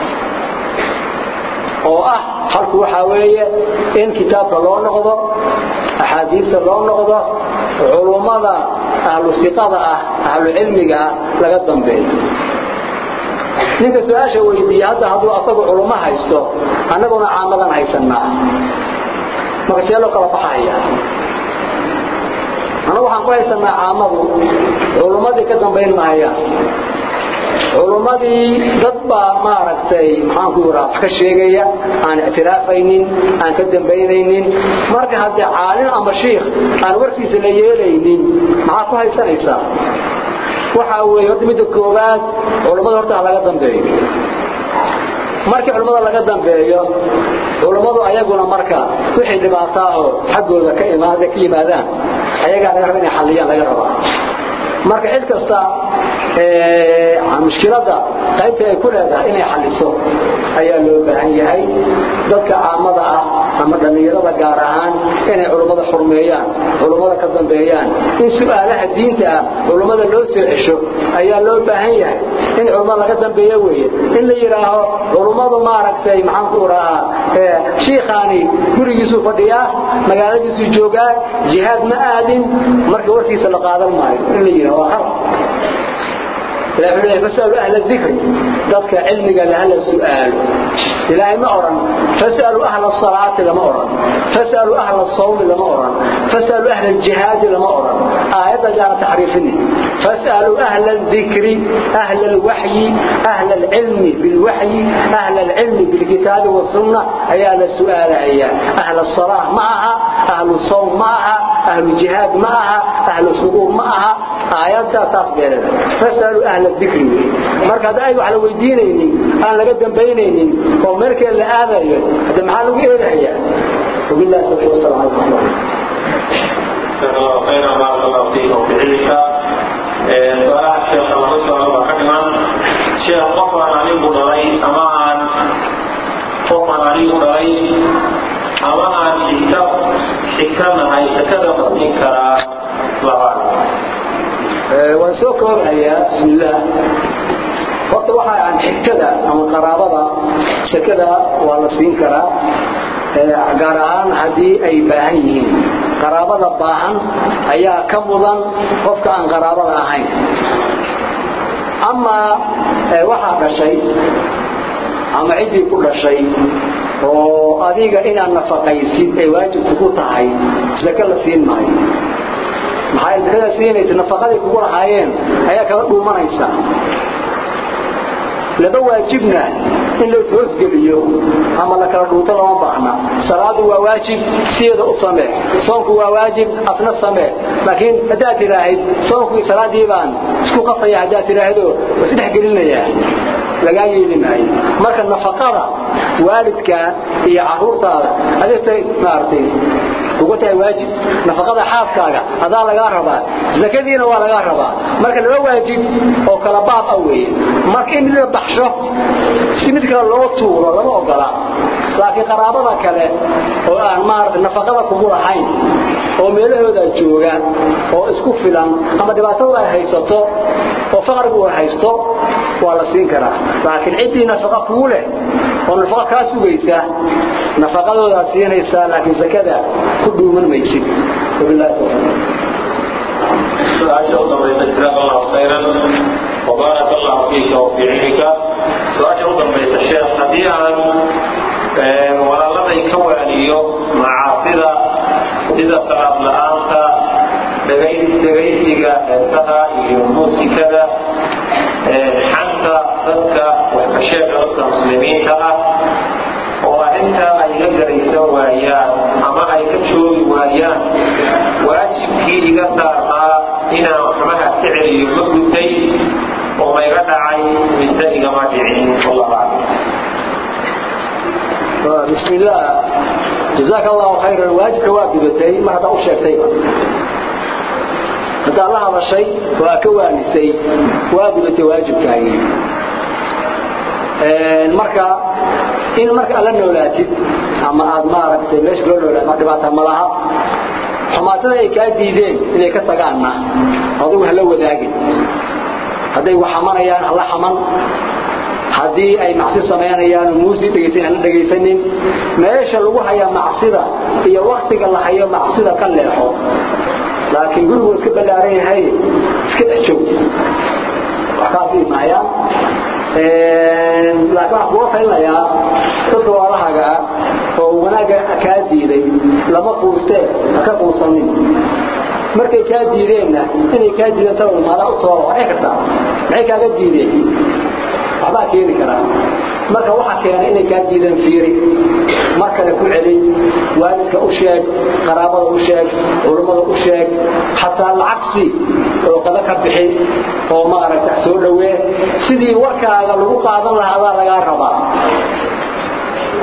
oo ah halku waxaa weeye in kitaabka loo noqdo axaadiista loo noqdo culummada ahlu siqada ah ahlu cilmiga ah laga dambeeyo ninka su-aasha weydiiya hadda hadduu asagu culummo haysto annaguna caamadan haysanaa marka see loo kala baxaya annagu waxaan ku haysanaa caamadu culummadii ka dambayn mahayaan culummadii dad baa maaragtay maxaanku yiraa wax ka sheegaya aan ictiraafaynin aan ka dambaynaynin marka haddee caalim ama shiikh aan warkiisa la yeelaynin maxaa ku haysanaysaa waxaa weeye horta midda koowaad culummada horta ha laga dambeeyo markii culummada laga dambeeyo culummadu ayaguna marka wixii dhibaataaho xaggooda ka imaada ka yimaadaan ayagaa laga raba inay xalliyaan laga rabaa marka cid kasta mushkiladda qaybta ay ku leedahay inay xalliso ayaa loo baahan yahay dadka caamada ah ama dhallinyarada gaar ahaan inay culummada xurmeeyaan culummada ka dambeeyaan in su'aalaha diinta ah culummada loo soo cesho ayaa loo baahan yahay in culummada laga dambeeyo weeye in la yidhaaho culummadu maaragtay maxaan ku rahaa shiikhaani gurigiisuu fadhiyaa magaaladiisuu joogaa jihaad ma aadin marka warkiisa la qaadan maayo in la yidhaho waa khalad إلهي فاسألوا أهل الذكر ذاتك علمك لهل السؤال إلهي ما أرن فاسألوا أهل الصلاة لما أرن فاسألوا أهل الصوم لما أرن فاسألوا أهل الجهاد لما أرن آية جاء تحريفني فاسألوا أهل الذكر أهل الوحي أهل العلم بالوحي أهل العلم بالكتاب والسنة هي السؤال هي أهل الصلاة معها أهل الصوم معها أهل الجهاد معها أهل الصبور معها آيات تاسبيرة فاسألوا أهل الذكر marka hada ay wax la weydiinaynin aan laga dambaynaynin oo markii la aadayo hada maxaa lagu eedayaa wabillahi tawfiiq sallallahu alayhi wa جزاك الله خيرا بارك الله فيك وفي علمك سؤال الشيخ الله سبحانه وتعالى شيخ قفا علي بدري أما عن قفا علي بدري أما عن حكم حكم هاي تكذب منك لغاية waan soo koobayaa bismillaah horta waxa aan xigtada ama qaraabada sakada waa la siin karaa gaar ahaan haddii ay baahan yihiin qaraabada baahan ayaa ka mudan qofka aan qaraabada ahayn amaa waxaa dhashay ama ciddii ku dhashay oo adiga inaad nafaqaysid ay waajibku ku tahay saka la siin maayo maxay dadka siinaysa nafaqadii kugu lahaayeen ayaa kala dhuumanaysa laba waajibna in la hoosgeliyo ama la kala dhuunto lama baahna salaadu waa waajib sideeda u samee soonku waa waajib asna samee laakiin haddaad tidhaahid soonku iyo salaadii baan isku qasaya haddaad tidhaahdo waa isdhex gelinayaa lagaa yeeli maayo marka nafaqada waalidka iyo caruurtaada adigtay maaragtay ugu tahay waajib nafaqada xaaskaaga adaa lagaa rabaa zakadiina waa lagaa rabaa marka laba waajib oo kala baab ah weeye marka in mid la baxsho si mid kale loo tuuro lama ogola laakiin qaraabada kale oo aan maarata nafaqada kugu lahayn oo meelahooda jooga oo isku filan ama dhibaatadu ay haysato oo faqrigu ay haysto waa la siin karaa laakiin ciddii nafaqa kugu leh oo nafaqa kaa sugaysa nafaqadoodaa siinaysaa laakiin zakada ku dhuuman maysid wabillahi tawfiiq سؤال أوضم جزاك الله خيرا وبارك الله فيك وفي علمك سؤال أوضم الشيخ حديثا ولا لدي كواليو معاصرة سيدة صلاة لآنتا dhagaysiga heesaha iyo muusikada xanta dadka waxkasheega dadka muslimiinta ah oo arrintaa ay la garaysan waayaan ama ay ka joogi waayaan waajibkii iga saarnaa inaan waxmaha ka celiyo ma gutay oo mayga dhacay mise igama dhicin wallahu aclam بسم الله جزاك الله خيرا واجبك واجبتي ما هذا أشيكتي هذا الله هذا شيء وأكوانسي واجبتي واجبك marka in marka alla noolaatid ama aad maaragtay meesha loo noolaad ma dhibaata ma laha xumaatada ay kaa diideen inay ka tagaanna adigu hala wadaagin hadday wax xamanayaan hala xaman haddii ay macsi samaynayaan muusi dhegaysan hala dhegaysanin meesha lagu haya macsida iyo waktiga la hayo macsida ka leexo laakiin gurigu iska ballaaran yahay iska dhex joog wax kaasii maayaan laakiin waxaan kuga talinayaa dadka walahaga ah oo wanaagga kaa diiday lama quustee haka quusanin markay kaa diideenna inay kaa diideen talo maadaa u soo waxay kartaa maxay kaaga diideen waxbaa keeni karaa marka waxa keena inay kaa diideen fiiri mar kale ku celi waalidka u sheeg qaraabada u sheeg culummada u sheeg xataa lacagsi oo qada ka bixi oo maaragta soo dhawee sidii warkaaga lagu qaadan lahaa adaa lagaa rabaa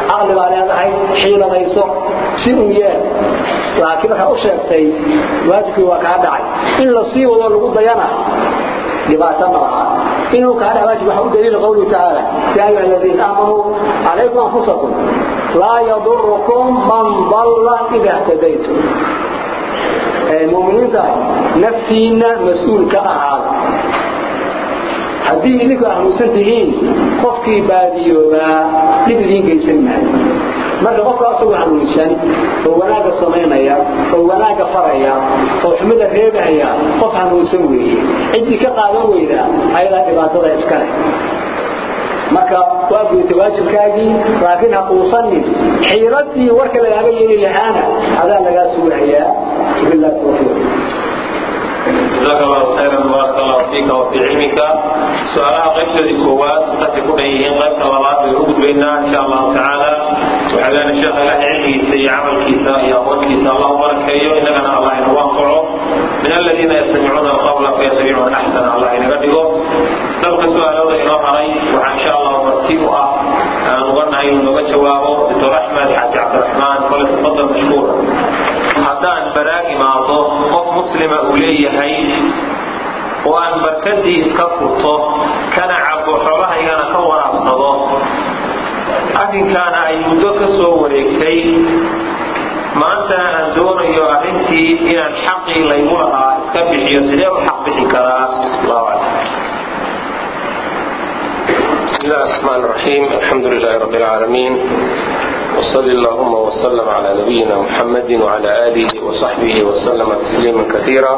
caqli baa leedahay xiiladayso si un yeel laakiin markaa u sheegtay waajibkii waa kaa dhacay in la sii wado lagu dayana dhibaato ma laha inuu kaa dhaca waajib waxa u daliila qawlihi tacaala yaa ayuha aladiina aamanuu calaykum anfusakum laa yadurukum man dalla ida htadaytum muminiinta naftiina mas-uul ka ahaada haddii idinku ahluusan tihiin qofkii baadiyoobaa dhib idiin geysan maayo marka qofka asagoo hanuunsan oo wanaagga samaynaya oo wanaagga faraya oo xumida reebahaya qof hanuunsan weeye ciddii ka qaadan weyda ayadaa dhibaatada iska leh marka waa gudata waajibkaagii laakiin ha quusanin xiiradii warka lagaaga yeeli lahaana adaa lagaa sugahayaa billahi tawfiiq جزاك الله خيرا بارك الله فيك وفي علمك سؤالها قيبت الكوات تاتي كل ايهين قيبت الله بيرود بينا ان شاء الله تعالى وحلان الشيخ له علمي سي عمل كيسا يا اخوان كيسا الله بارك فيه اننا الله ينوانقعه من الذين يستمعون القول فيتبعون احسن الله ينقدقه dalka su-aalooda inoo haray waxaa insha allah martiib u ah aan uganahay inuu noga jawaabo doctor axmed xaaji cabdiraxmaan kole tafadal mashkuura haddaan baraag imaado qof muslima uu leeyahay oo aan barkadii iska furto kana cabo xoolahaygana ka waraabsado arrinkaana ay muddo ka soo wareegtay maantana aan doonayo arrintii inaan xaqii laygu lahaa iska bixiyo sidee u xaq bixi karaa allahu aclam بسم الله الرحمن الرحيم الحمد لله رب العالمين وصلى اللهم وسلم على نبينا محمد وعلى آله وصحبه وسلم تسليما كثيرا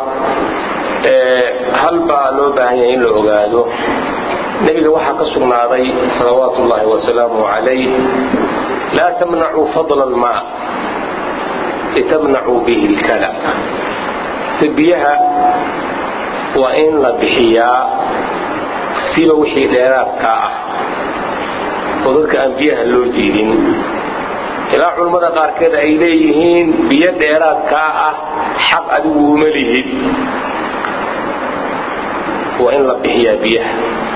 هل baa loo baahan yahay in la ogaado nebiga waxaa ka sugnaaday salawaatu ullahi wasalaamu calayh laa tamnacuu fadla almaa litamnacuu bihi lkala biyaha waa in la bixiyaa siba wixii dheeraadkaa ah oo dadka aan biyaha loo diidin ilaa culummada qaarkeed ay leeyihiin biyo dheeraadkaa ah xaq adigu uma lihid waa in la bixiyaa biyaha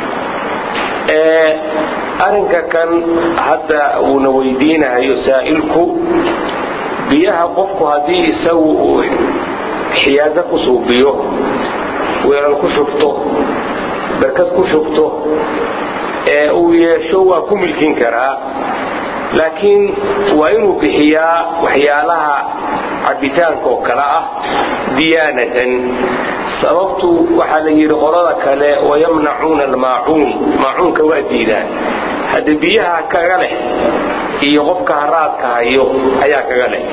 arinka kan hadda uuna weydiinahayo saa'ilku biyaha qofku haddii isagu uu xiyaaso ku suubiyo weelal ku shubto barkad ku shubto ee uu yeesho waa ku milkin karaa laakiin waa inuu bixiyaa waxyaalaha cabitaanka oo kale ah diyaanatan sababtu waxaa la yidhi qolada kale wayamnacuuna almaacuun maacuunka waa diidaan hadde biyaha kaga leh iyo qofka haraadka hayo ayaa kaga leh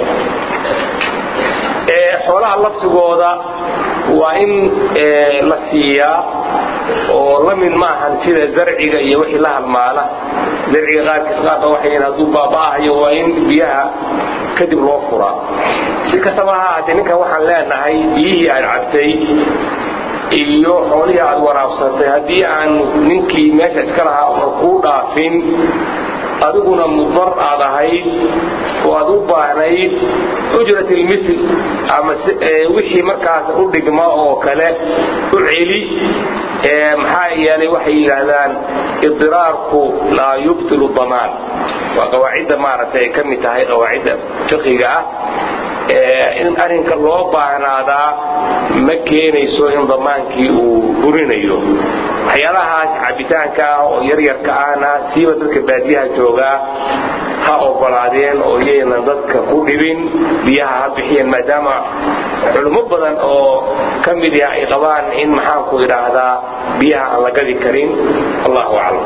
xoolaha laftigooda waa in la siiyaa oo la mid maahan sida zarciga iyo wixii la halmaala zarciga qaarkiis qaarka waxay hadduu baaba'ahayo waa in biyaha kadib loo furaa si kastaba ha ahaatee ninkan waxaan leenahay biyihii aad cabtay iyo xoolihii aad waraabsatay haddii aan ninkii meesha iska lahaa una kuu dhaafin adiguna mudar aad ahayd oo aad u baahnayd ujrat ilmithl ama wixii markaas u dhigma oo kale u celi maxaa yeelay waxay yidhaahdaan idiraarku laa yubtilu damaan waa qawaacidda maaragtay ay ka mid tahay qawaacidda fiqiga ah in arrinka loo baahnaadaa ma keenayso in damaankii uu burinayo waxyaalahaas cabitaanka ah oo yaryarka ahna siiba dadka baadiyaha joogaa ha ogolaadeen oo iyaynan dadka ku dhibin biyaha ha bixiyeen maadaama culummo badan oo ka mid ah ay qabaan in maxaanku idhaahdaa biyaha aan la gadi karin allahu aclam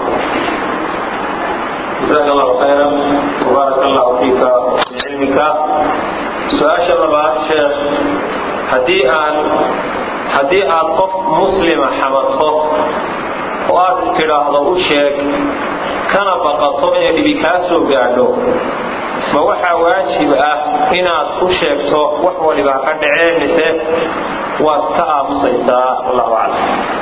جزاك الله خيرا وبارك الله فيك وفي علمك su-aasha labaad sheekh haddii aan haddii aad qof muslima xamato oo aad istidhaahdo u sheeg kana baqato inay dhibi kaa soo gaadho ma waxaa waajib ah inaad u sheegto wax waliba ka dhaceen mise waad ka aamusaysaa wallahu aclam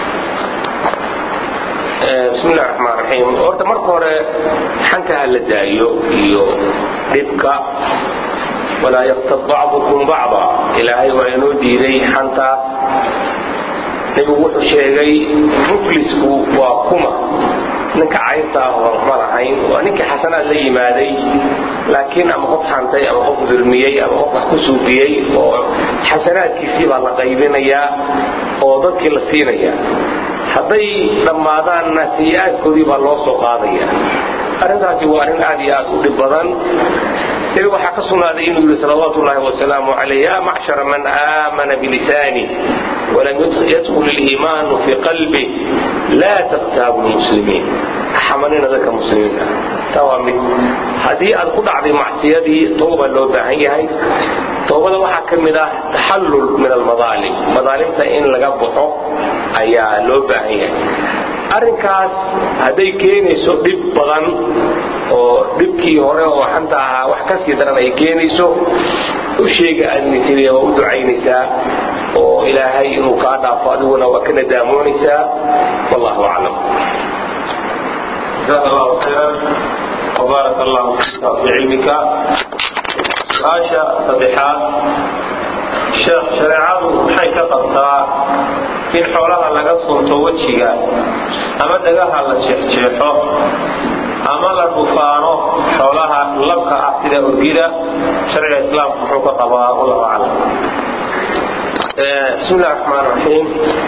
bismillahi raxmaan raxiim horta marka hore xanka ha la daayo iyo dhibka walaa yaktab bacdukum bacda ilaahay waa inoo diiday xantaas nebigu wuxuu sheegay muflisku waa kuma ninka caynta ah oo ma lahayn waa ninkii xasanaad la yimaaday laakiin ama qof xantay ama qof dulmiyey ama qof wax ku suufiyey oo xasanaadkiisii baa la qaybinayaa oo dadkii la siinayaa hadday dhammaadaanna sayi-aadkoodii baa loo soo qaadaya arrintaasi waa arrin aad iyo aad u dhib badan nabiga waxaa ka sugnaaday inuu yidhi salawaatu ullaahi wasalaamu calayh ya macshara man aamana bilisaani walam yadkhul iliimaanu fii qalbi laa taktaabu lmuslimiin xamanina dadka muslimiinta taa waa mid haddii aad ku dhacday macsiyadii tooba loo baahan yahay toobada waxaa ka mid ah taxallul min almadaalim madaalimta in laga baxo ayaa loo baahan yahay arrinkaas hadday keenayso dhib badan oo dhibkii hore oo xanta ahaa wax ka sii daran ay keenayso u sheega aadnisiriya waa u ducaynaysaa oo ilaahay inuu kaa dhaafo adiguna waa ka nadaamoonaysaa wallahu aclam جزاك الله خيرا وبارك الله فيك في علمك su-aasha saddexaad sheekh shareecadu maxay ka qabtaa in xoolaha laga sunto wejiga ama dhagaha la jeexjeexo ama la dhufaano xoolaha labka ah sida orgida sharciga islaamku muxuu ka qabaa wallahu aclam bismi illahi raxmaan raxiim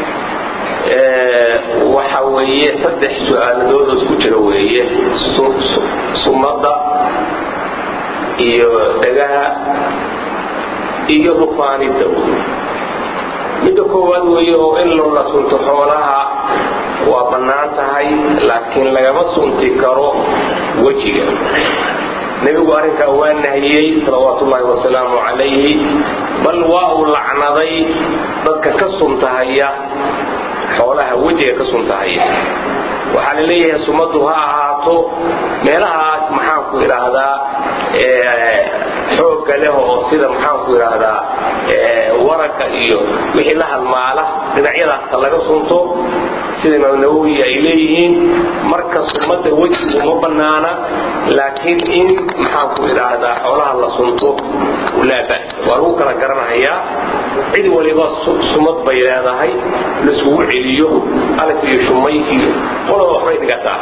waxa weeye saddex su-aaladood oo isku jira weeye sunnada iyo dhagaha iyo dhufaanida midda koowaad weeye oo in loola sunto xoolaha waa bannaan tahay laakiin lagama sunti karo wejiga nebigu arrinkaa waa nahiyey salawaatu ullaahi wasalaamu calayhi bal waa uu lacnaday dadka ka suntahaya xoolaha wejiga ka suntahaya waxaa la leeyahay sumaddu ha ahaato meelahaas maxaanku idhaahdaa xoogga leh oo sida maxaanku idhaahdaa waragga iyo wixii la halmaala dhinacyadaasta laga sunto sida imaam nawowi ay leeyihiin marka sumadda wejigu ma bannaana laakiin in maxaanku idhaahdaa xoolaha la sunto laa bas waa lagu kala garanahayaa cid waliba sumad bay leedahay laiskugu celiyo alif iyo shumay iyo qolaba waxbay dhigataa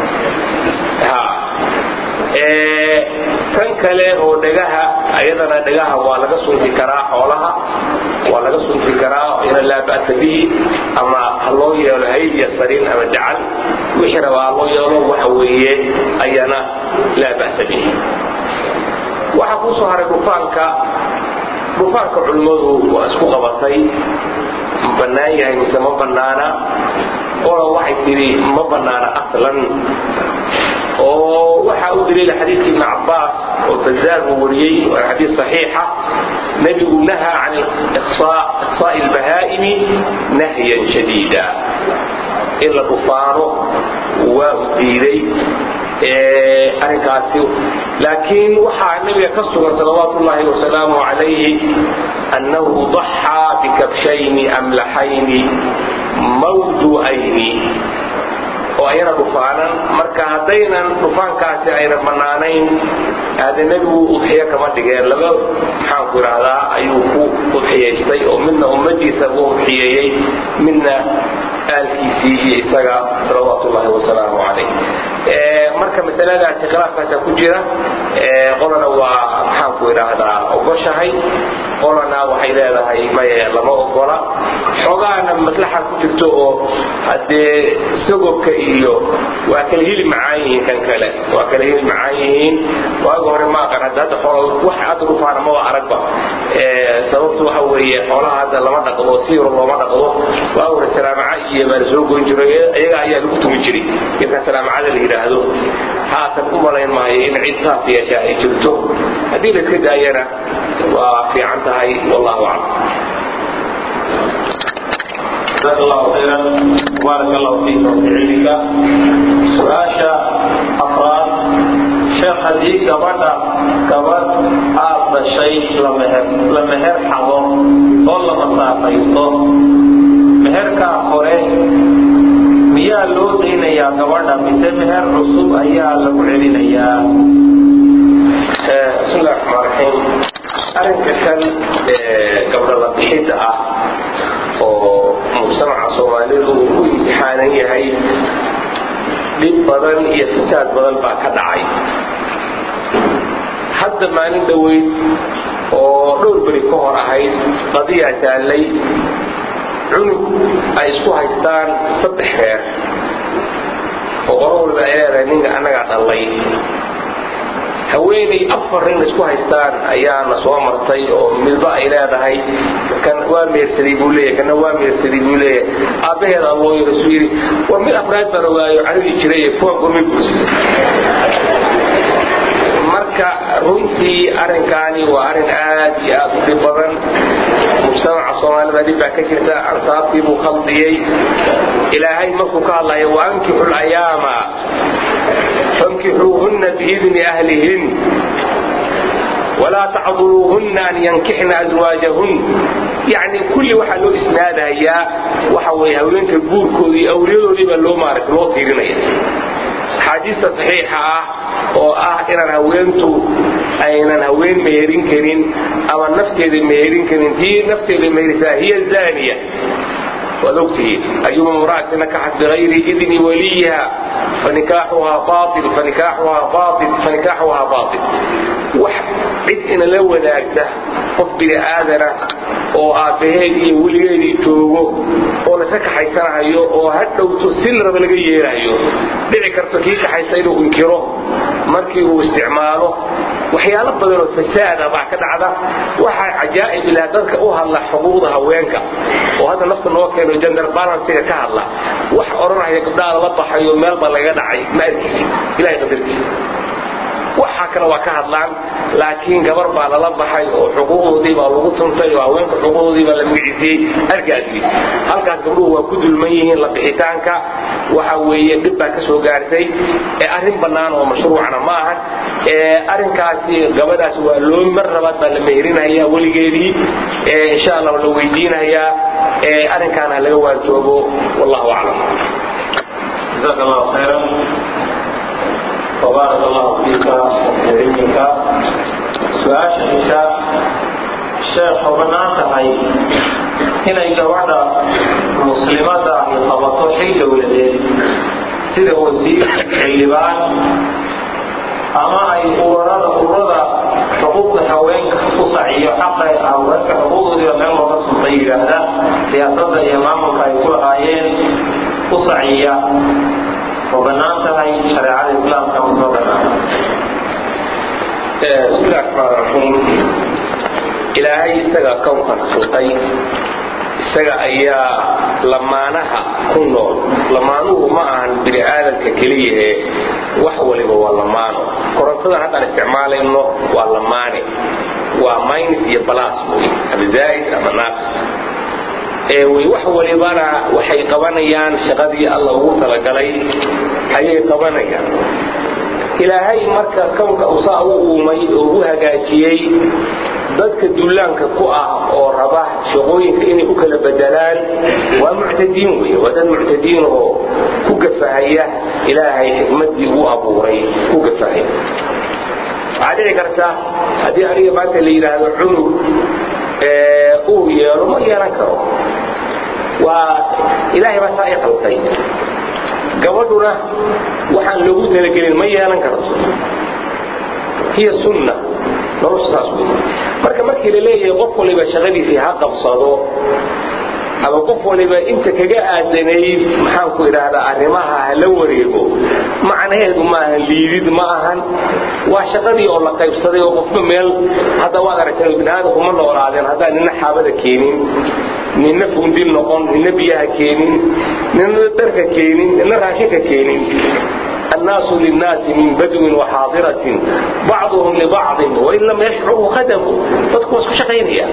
tan kale oo dhagaha ayadana dhagaha waa laga sunti karaa xoolaha waa laga sunti karaa ina laa ba'sa bihi ama ha loo yeelo hayl iyo sariin ama dacal wixii rabaa ha loo yeelo waxa weeye ayana laa ba'sa bihi waxaa kuu soo haray dhufaanka dhufaanka culimmadu waa isku qabatay ma bannaan yahay mise ma bannaana ola waxay tidhi ma bannaana aslan oo waxaa u daliila xadiidka ibn cabbaas oo bazaar uu wariyey waa xadiis saxiixa nebigu nahaa can iqsaa'i albahaa'imi nahyan shadiida in la dhufaano waa u diiday arrinkaasi laakiin waxaa nebiga ka sugan salawaatu ullaahi wasalaamu calayhi annahu daxaa bikabshayni amlaxayni mawdu'ayni oo ayana dhufaanan marka haddaynan dhufaankaasi ayna bannaanayn aade nebigu udxiyo kama dhigeen laba maxaanku idhaahdaa ayuu ku udxiyaystay oo midna ummadiisa u udxiyeeyey midna aalkiisii iyo isaga salawaatu ullaahi wasalaamu calayh marka masaladaasi khilaafkaasa ku jira qolana waa maxaanku idhaahdaa ogoshahay qolana waxay leedahay maye lama ogola xoogaana maslaxa ku jirto oo haddee sagobka iyo waa kala hili macaan yihiin kan kale waa kala hili macaan yihiin waaga hore ma aqan hadda hadda xoolo wax hadda dhufaana maba aragba sababtu waxa weeye xoolaha hadda lama dhaqdo si yaro looma dhaqdo waaga hore salaamaca iyo baa la soo goyn jiray iyaga ayaa lagu tumi jiray inta salaamacada la yidhaahdo haatan u malayn maayo in cid saas yeesha ay jirto haddii la iska daayana waa fiican tahay wallahu aclam جزاك الله خيرا بارك الله فيك وفي علمك su-aasha afraad sheekh haddii gabadha gabadh aad dhashay la meher xado oo la masaafaysto meherkaa hore miyaa loo daynayaa gabadha mise meher cusub ayaa lagu celinayaa bismi illahi raxmaan raxiim arrinka kan gabdho la bixidda ah oo mujtamaca soomaalidu uu ku imtixaanan yahay dhib badan iyo fasaad badan baa ka dhacay hadda maalin dhoweyd oo dhowr beri ka hor ahayd qadiyaa taallay cunug ay isku haystaan saddex reer oo qoro walba ay leedahay ninka annagaa dhallay haweenay afar nin isku haystaan ayaana soo martay oo midba ay leedahay kan waa meersaday buu leeyahay kana waa meersaday buu leeyahay aabbaheeda loo yiro suu yidhi war mid afraad baan ogaayo carigi jiray kuwan gurmay guursaday marka runtii arrinkaani waa arrin aad iyo aad u dhib badan mujtamaca soomaalida dhib baa ka jirta ansaabtii buu khaldiyey ilaahay markuu ka hadlayo waankixu layaama fankixuuhunna biidni ahlihin walaa tacduluuhunna an yankixna aswaajahun yacni kulli waxaa loo isnaadayaa waxa weeye haweenka guurkoodii iyo awliyadoodii baa loo maaragta loo tiirinaya axaadiista saxiixa ah oo ah inaan haweentu aynan haween meherin karin ama nafteeda meherin karin tii nafteeda meherisaa hiya zaaniya waad ogtihiin ayuma imra'atin nakaxat bigayri idni waliyiha fanikaaxuhaa baail fanikaaxuhaa baail fanikaaxuhaa baail wax cid inala wadaagta qof bini aadana oo aabbaheed iyo weligeedii joogo oo lasa kaxaysanahayo oo ha dhowto si laraba laga yeerahayo dhici karto kii kaxaysta inuu inkiro markii uu isticmaalo waxyaalo badanoo fasaada baa ka dhacda waxaa cajaa'ib ilaha dadka u hadla xuquuqda haweenka oo hadda nafta noo keeno gender balansiga ka hadla wax odhanaya gabdhaha lala baxayo meelba laga dhacay ma arkaysid ilahay qadartiisa waxaa kale waa ka hadlaan laakiin gabar baa lala baxay oo xuquuqdoodii baa lagu tuntay oo haweenka xuquuqdoodii baa la magacisiyey argaadii halkaas gabdhuhu waa ku dulman yihiin la bixitaanka waxa weeye dhib baa ka soo gaartay ee arrin bannaan oo mashruucna ma ahan ee arrinkaasi gabadhaas waa loo mar labaad baa la meherinayaa weligeedii ee insha allah la weydiinayaa ee arrinkaana laga waajoobo wallahu aclam جزاك الله خيرا وبارك الله فيك وفي علمك سؤال شهيدا sheekh oo bannaan tahay inay gabadha muslimada ahi qabato xil dowladeed sida wasiir xildhibaan ama ay urarada ururada xuquuqda haweenka ku saciyo xaqa haweenka xuquuqdoodiiba meel looga suntay yidhaahda siyaasadda iyo maamulka ay ku lahaayeen ku saciya oo bannaan tahay shareecada islaamka ma soo bannaan bismillahi raxmaan raxiim ilaahay isaga kownkan sultay isaga ayaa lamaanaha ku nool lamaanuhu ma ahan bini aadamka keliyahe wax waliba waa lamaano korontadan haddaan isticmaalayno waa lamaane waa minus iyo balas wey ama zaa'id ama naaqis ee way wax walibana waxay qabanayaan shaqadii alla ugu talagalay ayay qabanayaan ilaahay marka kownka uu saa u uumay oo u hagaajiyey dadka dullaanka ku ah oo raba shaqooyinka inay u kala bedelaan waa muctadiin wey waa dad muctadiin oo ku gafahaya ilaahay xikmadii uu abuuray ku gafahaya waxaa dhici karta haddii aniga maanta la yidhaahdo cunug uu yeelo ma yeelan karo waa ilaahay baa saa i qaltay gabadhuna waxaan loogu talagelin ma yeelan karto hiya sunna nolosha saas wey marka markii la leeyahay qof waliba shaqadiisii ha qabsado ama qof waliba inta kaga aadanayd maxaan ku idhaahdaa arrimaha ha la wareego macnaheedu ma ahan liidid ma ahan waa shaqadii oo la qaybsaday oo qofba meel hadda waad aragteen biniaadamku ma noolaadeen haddaan nina xaabada keenin nina fundin noqon nina biyaha keenin nina dharka keenin nina raashinka keenin الناس للناس من بدو وحاضرة بعضهم لبعض وإن لم يشعروا خدموا تدكوا شقينيا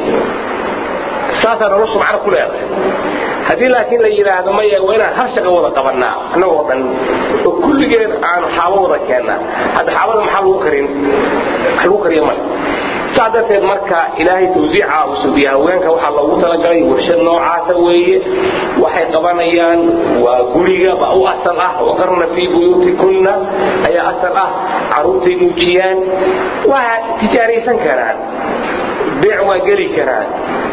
ساسا نرسم معنا كل هذا haddii laakiin la yidhaahdo maya waa inaan hal shaqa wada qabanaa annagoo dhan oo kulligeen aanu xaabo wada keennaa hadda xaabada maxaa lagu karin wax lagu kariya male saa darteed marka ilaahay tawsiica uu sugiya haweenka waxaa loogu talagalay warshad noocaasa weeye waxay qabanayaan waa guriga ba u asal ah waqarna fii buyuutikunna ayaa asal ah carruurtay nuujiyaan waa tijaaraysan karaan beec waa geli karaan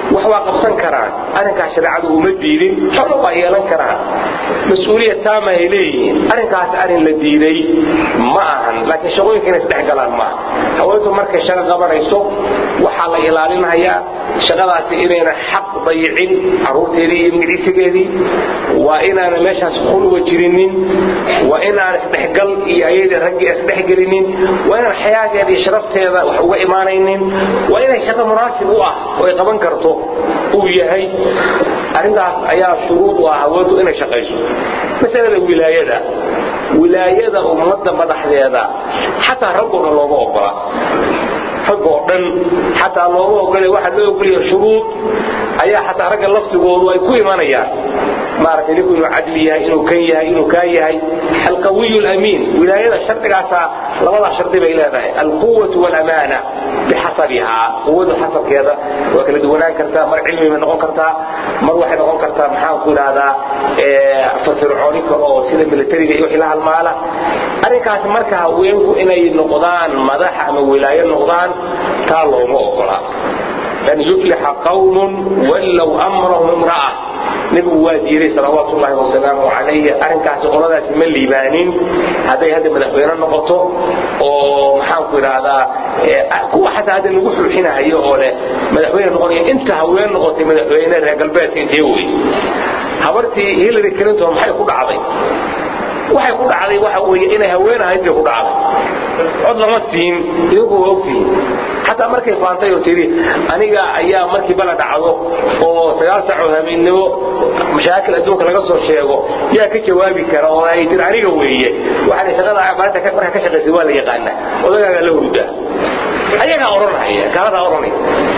wax waa qabsan karaan arrinkaas shareecadu uma diidin xolo waa yeelan karaan mas-uuliyad taama ay leeyihiin arrinkaas arrin la diiday ma ahan laakiin shaqooyinka inay isdhex galaan maaha haweentu markay shaqo qabanayso waxaa la ilaalinayaa shaqadaasi inayna xaq dayicin caruurteedii iyo magiciisigeedii waa inaana meeshaas khulwa jirinin waa inaan isdhexgal iyo ayadii raggii isdhexgelinin waa inaan xayaageeda iyo sharafteeda wax uga imaanaynin waa inay shaqo munaasib u ah oo ay qaban karto uu yahay arrintaas ayaa shuruud u ah haweentu inay shaqayso masalada wilaayada wilaayada ummadda madaxdeeda xataa raggoona looma ogola rag oo dhan xataa looma ogole waxaa loo ogolaya shuruud ayaa xataa ragga laftigoodu ay ku imanayaan maaragtay ninku inuu cadli yahay inuu kan yahay inuu kaa yahay alqawiy lamiin wilaayada shardigaasaa labadaa shardi bay leedahay alquwatu walamaana bixasabihaa quwadu xasabkeeda waa kala duwanaan kartaa mar cilmi bay noqon kartaa mar waxay noqon kartaa maxaanku idhahdaa firfircooni kale oo sida militariga iyo wixii la halmaala arrinkaasi marka haweenku inay noqdaan madax ama wilaayo noqdaan taa looma ogola lan yuflixa qawmun wallow amrahum imra'a nebigu waa diiday salawaatu ullahi wasalaamu calayhi arrinkaasi qoladaasi ma liibaanin hadday hadda madaxweyne noqoto oo maxaanku idhaahdaa kuwa xataa hadda lagu xulxinahayo oo leh madaxweyne noqonaya inta haween noqotay madaxweyne reer galbeedka intee wey habartii hillary clinton maxay ku dhacday waxay ku dhacday waxa weeye inay haween ahayd bay ku dhacday cod lama siin iyagu waa ogtihiin xataa markay faantay oo tidhi aniga ayaa markii bala dhacdo oo sagaal saac oo habeennimo mashaakil adduunka laga soo sheego yaa ka jawaabi kara oo ay tir aniga weeye waxaan shaqada maalinta markaa ka shaqaysay waa la yaqaana odagaagaa la hurdaa ayagaa odhanaya gaaladaa odhanaya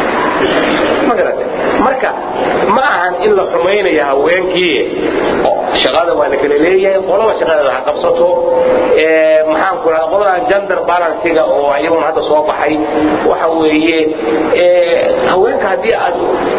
ma garate marka ma ahan in la xumaynayo haweenkii shaqada waa la kala leeyahay qolaba shaqadeeda ha qabsato maxaanku raa qoladan gender balansiga oo iyaguna hadda soo baxay waxa weeye haweenka haddii aad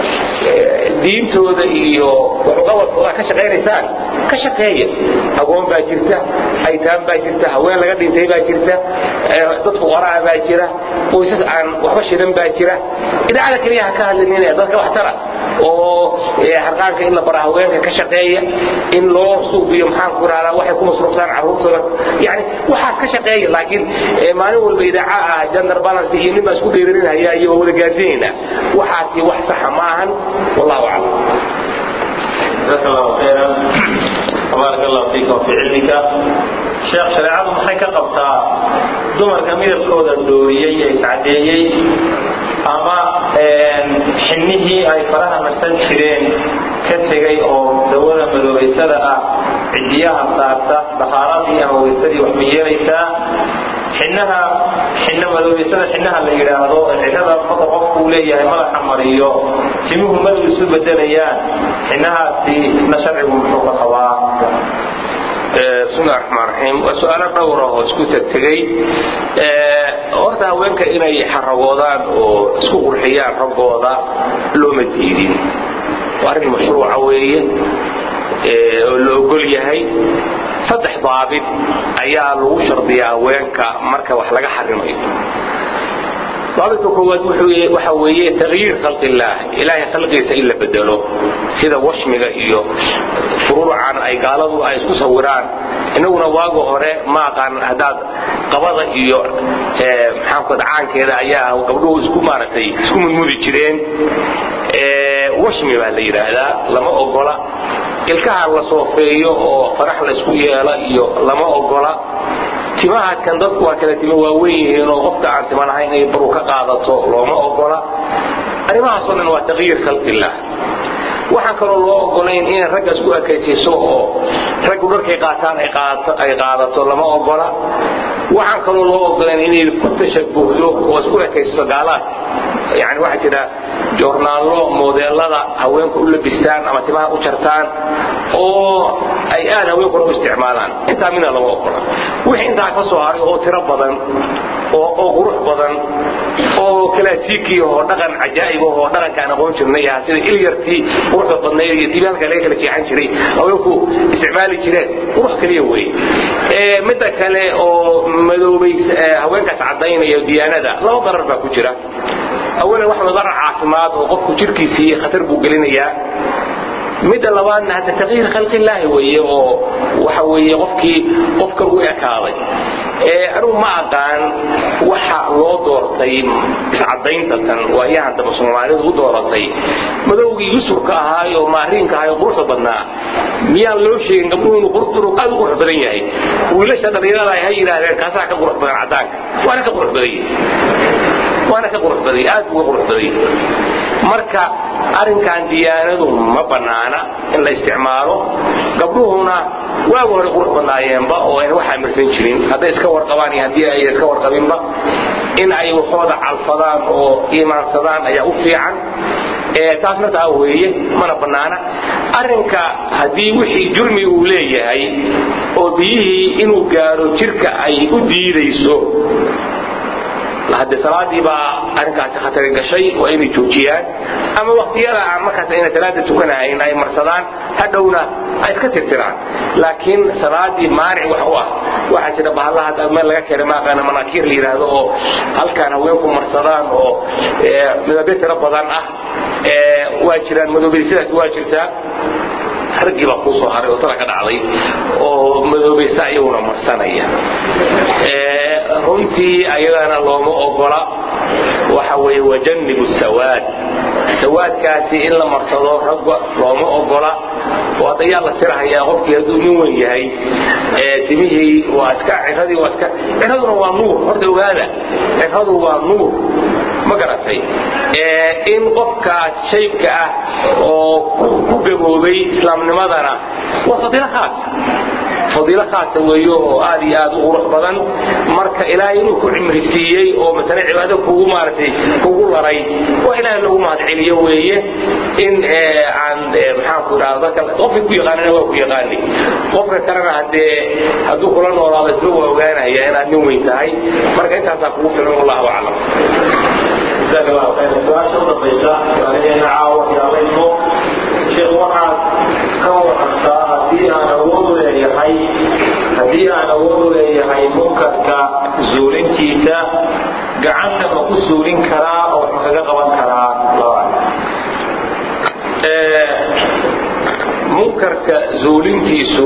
diintooda iyo waxuqabadkooda ka shaqaynaysaan ka shaqeeya agoon baa jirta aytaan baa jirta haween laga dhintay baa jirta dad fuqaraa baa jira qoysas aan waxba shidan baa jira idaacada keliya ha ka hadlinin dadka waxtara oo harqaanka in la bara haweenka ka shaqeeya in loo suubiyo maxaanku irahdaa waxay ku masruufsaan carruurtooda yani waxaad ka shaqeeya laakiin maalin walba idaaca ah gender balance iyo nin baa isku dheerarinaya iyo waa wada gaarsiinayna waxaasi wax saxa ma ahan wallahu aclam جزاك الله خيرا وبارك الله فيك وفي علمك sheekh shareecadu maxay ka qabtaa dumarka midabkooda dooriyey ee iscadeeyey ama xinnihii ay faraha marsan jireen ka tegay oo dawada madoobaysada ah cidiyaha saarta dhaqaaladii ama waysadii wax ma yeelaysaa xinaha xinna madoobaysada xinaha la yidhaahdo xinada marka qofku uu leeyahay madaxa mariyo timuhu madow isu bedelayaan xinahaasi isna sharcigu muxuu ka qabaa bismillahi raxmaan raxiim waa su-aalo dhowra oo isku tegtegey horta haweenka inay xaragoodaan oo isku qurxiyaan raggooda looma diidin waa arrin mashruuca weeye oo la ogol yahay saddex daabit ayaa lagu shardiyaa haweenka marka wax laga xarimayo daabidka koowaad waxa weeye tagyiir khalqi illaah ilaahay khalqigiisa in la bedelo sida washmiga iyo furuucan ay gaaladu ay isku sawiraan inaguna waaga hore ma aqaan haddaad qabada iyo maxaanku caankeeda ayaa gabdhuhu isku maaragtay isku mudmudi jireen washmi baa la yidhaahdaa lama ogola ilkaha la soofeeyo oo farax la isku yeela iyo lama ogola timahaadkan dadku waa kala timo waaweyn yihiin oo qofka aan tima lahayn inay baru ka qaadato looma ogola arrimahaasoo dhan waa taqyiir khalqillaah waxaan kaloo loo ogolayn inay ragga isku ekaysiiso oo raggu dharkay qaataan ay qaadato lama ogola waxaan kaloo loo ogolayn inay ku tashabuhdo oo isku ekaysiiso gaalaad yani waxaa jira joornaallo modeelada haweenku u labistaan ama timaha u jartaan oo ay aad haweenkuna u isticmaalaan intaa midna lama ogola wixii intaa ka soo haray oo tiro badan oo qurux badan oo kalaasiiki oo dhaqan cajaa'ib oo dhaqankaan aqoon jirnay ah sida ilyartii quruxda badnayd iyo tibaalka laga kala jeexan jiray haweenku isticmaali jireen qurux kaliya wey midda kale oo madoobay haweenkaas caddaynaya diyaanada laba darar baa ku jira awalan wax madara caafimaad oo qofku jirkiisii khatar buu gelinayaa midda labaadna hadda taqyiir khalqillaahi weeye oo waxa weeye qofkii qofkan u ekaaday anugu ma aqaan waxa loo doortay iscadaynta tan waayahan daba soomaalidu u dooratay madowgii yusurka ahaayo maariinka ahaayo quruxda badnaa miyaan loo sheegin gabdhuhu inuu qurux aad u qurux badan yahay wiilasha dhallinyarada ay ha yidhaahdeen kaasaa ka qurux badan caddaanka waana ka qurux badan yahay waana ka qurux badan yahay aad buu ka qurux badan yahay marka arrinkan diyaanadu ma bannaana in la isticmaalo gabdhuhuna waagu hore qurux badnaayeenba oo ayna wax amirsan jirin hadday iska warqabaan iyo haddii ay iska warqabinba in ay waxooda calfadaan oo iimaansadaan ayaa u fiican taas markaa weeye mana bannaana arrinka haddii wixii jurmi uu leeyahay oo biyihii inuu gaaro jirka ay u diidayso hadde salaadii baa arrinkaasi khatari gashay waa inay joojiyaan ama waktiyada aan markaas ayna salaada tukanahayn ay marsadaan hadhowna ay iska tirtiraan laakiin salaadii maanic wax u ah waxaa jira bahallaha hadda meel laga keenay maaqaana manaakiir la yidhaahdo oo halkaan haweenku marsadaan oo midabyo tiro badan ah waa jiraan madoobay sidaas waa jirtaa raggii baa kuu soo haray oo tala ka dhacday oo madoobaysa iyaguna marsanaya runtii ayadana looma ogola waxa weeye wajannibu sawaad sawaadkaasi in la marsado ragga looma ogola oo hadda yaa la sirahayaa qofkii hadduu nin weyn yahay timihii waa iska ciradii waa iska ciraduna waa nuur horta ogaada ciradu waa nuur ma garatay in qofkaas shaybka ah oo ku gaboobay islaamnimadana waa fadiilo khaas fadiilo khaasa weeyo oo aad iyo aad u qurux badan marka ilaahay inuu ku cimri siiyey oo masale cibaado kugu maaragtay kugu laray waa ilaahay lagu mahadceliyo weeye in aan maxaanku idhahda dadka qofka ku yaqaanana waa ku yaqaani qofka kalena haddee hadduu kula noolaado isla waa ogaanaya inaad nin weyn tahay marka intaasaa kugu filan wallahu aclam جزاك الله خير السؤال شرط الضيفة وعلينا عاوة يا غيره شيخ waxaad ka warantaa haddii aan awood u leeyahay haddii aan awood u leeyahay munkarka zuulintiisa gacanta ma ku suulin karaa oo ma kaga qaban karaa munkarka zuulintiisu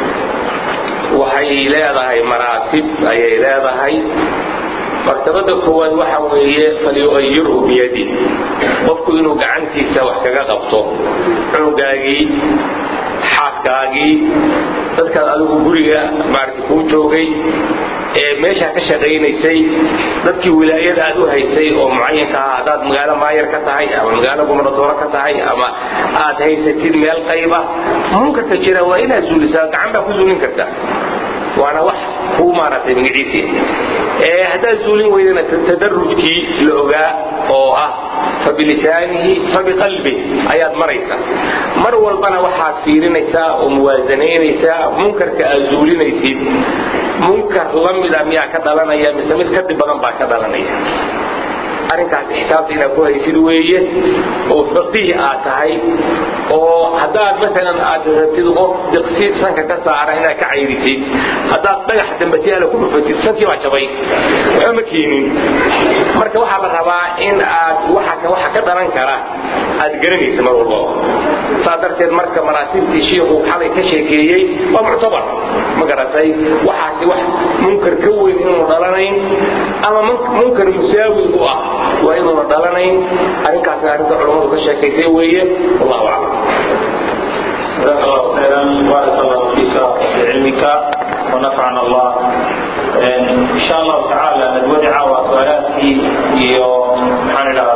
waxay leedahay maraatib ayay leedahay martabada koowaad waxa weeye falyuayirhu biyadi qofku inuu gacantiisa wax kaga qabto cunugaagii xaaskaagii dadkaad adigu guriga maarata kuu joogay ee meeshaa ka shaqaynaysay dadkii wilaayada aad u haysay oo mucayanka ah haddaad magaalo maayar ka tahay ama magaalo gubernatooro ka tahay ama aad haysatid meel qayba munkarka jira waa inaad zuulisaa gacan baa ku zuulin karta waana wax kuu maaragtay magaciisii haddaad zuulin weydana tadarujkii la ogaa oo ah fabilisaanihi fabiqalbih ayaad maraysaa mar walbana waxaad fiirinaysaa oo muwaasanaynaysaa munkarka aad zuulinaysid munkar la mida miyaa ka dhalanaya mise mid kadib badan baa ka dhalanaya arrinkaas xisaabta inaad ku haysid weeye oo faqiih aad tahay oo haddaad maalan aad rabtid qof diqsi sanka ka saara inaad ka cayrisid haddaad dhagax dambasiyaala ku dhufatid sankii baa jabay waxba ma keenin marka waxaa la rabaa in aad waxa waxa ka dhalan kara aad garanaysa mar walbaba saa darteed marka maraatibtii shiikhu xalay ka sheekeeyey waa muctabar ma garatay waxaasi wax munkar ka weyn inuunu dhalanayn ama munkar musaawi u ah waa inuuna dhalanayn arrinkaasna arrinta culammadu ka sheekaysay weeye wallahu aclam جزاك الله خيرا بارك الله فيك بعلمك ونفعنا الله ان شاء الله تعالى ندودع وسؤالاتي iyo maxaan idhahdaa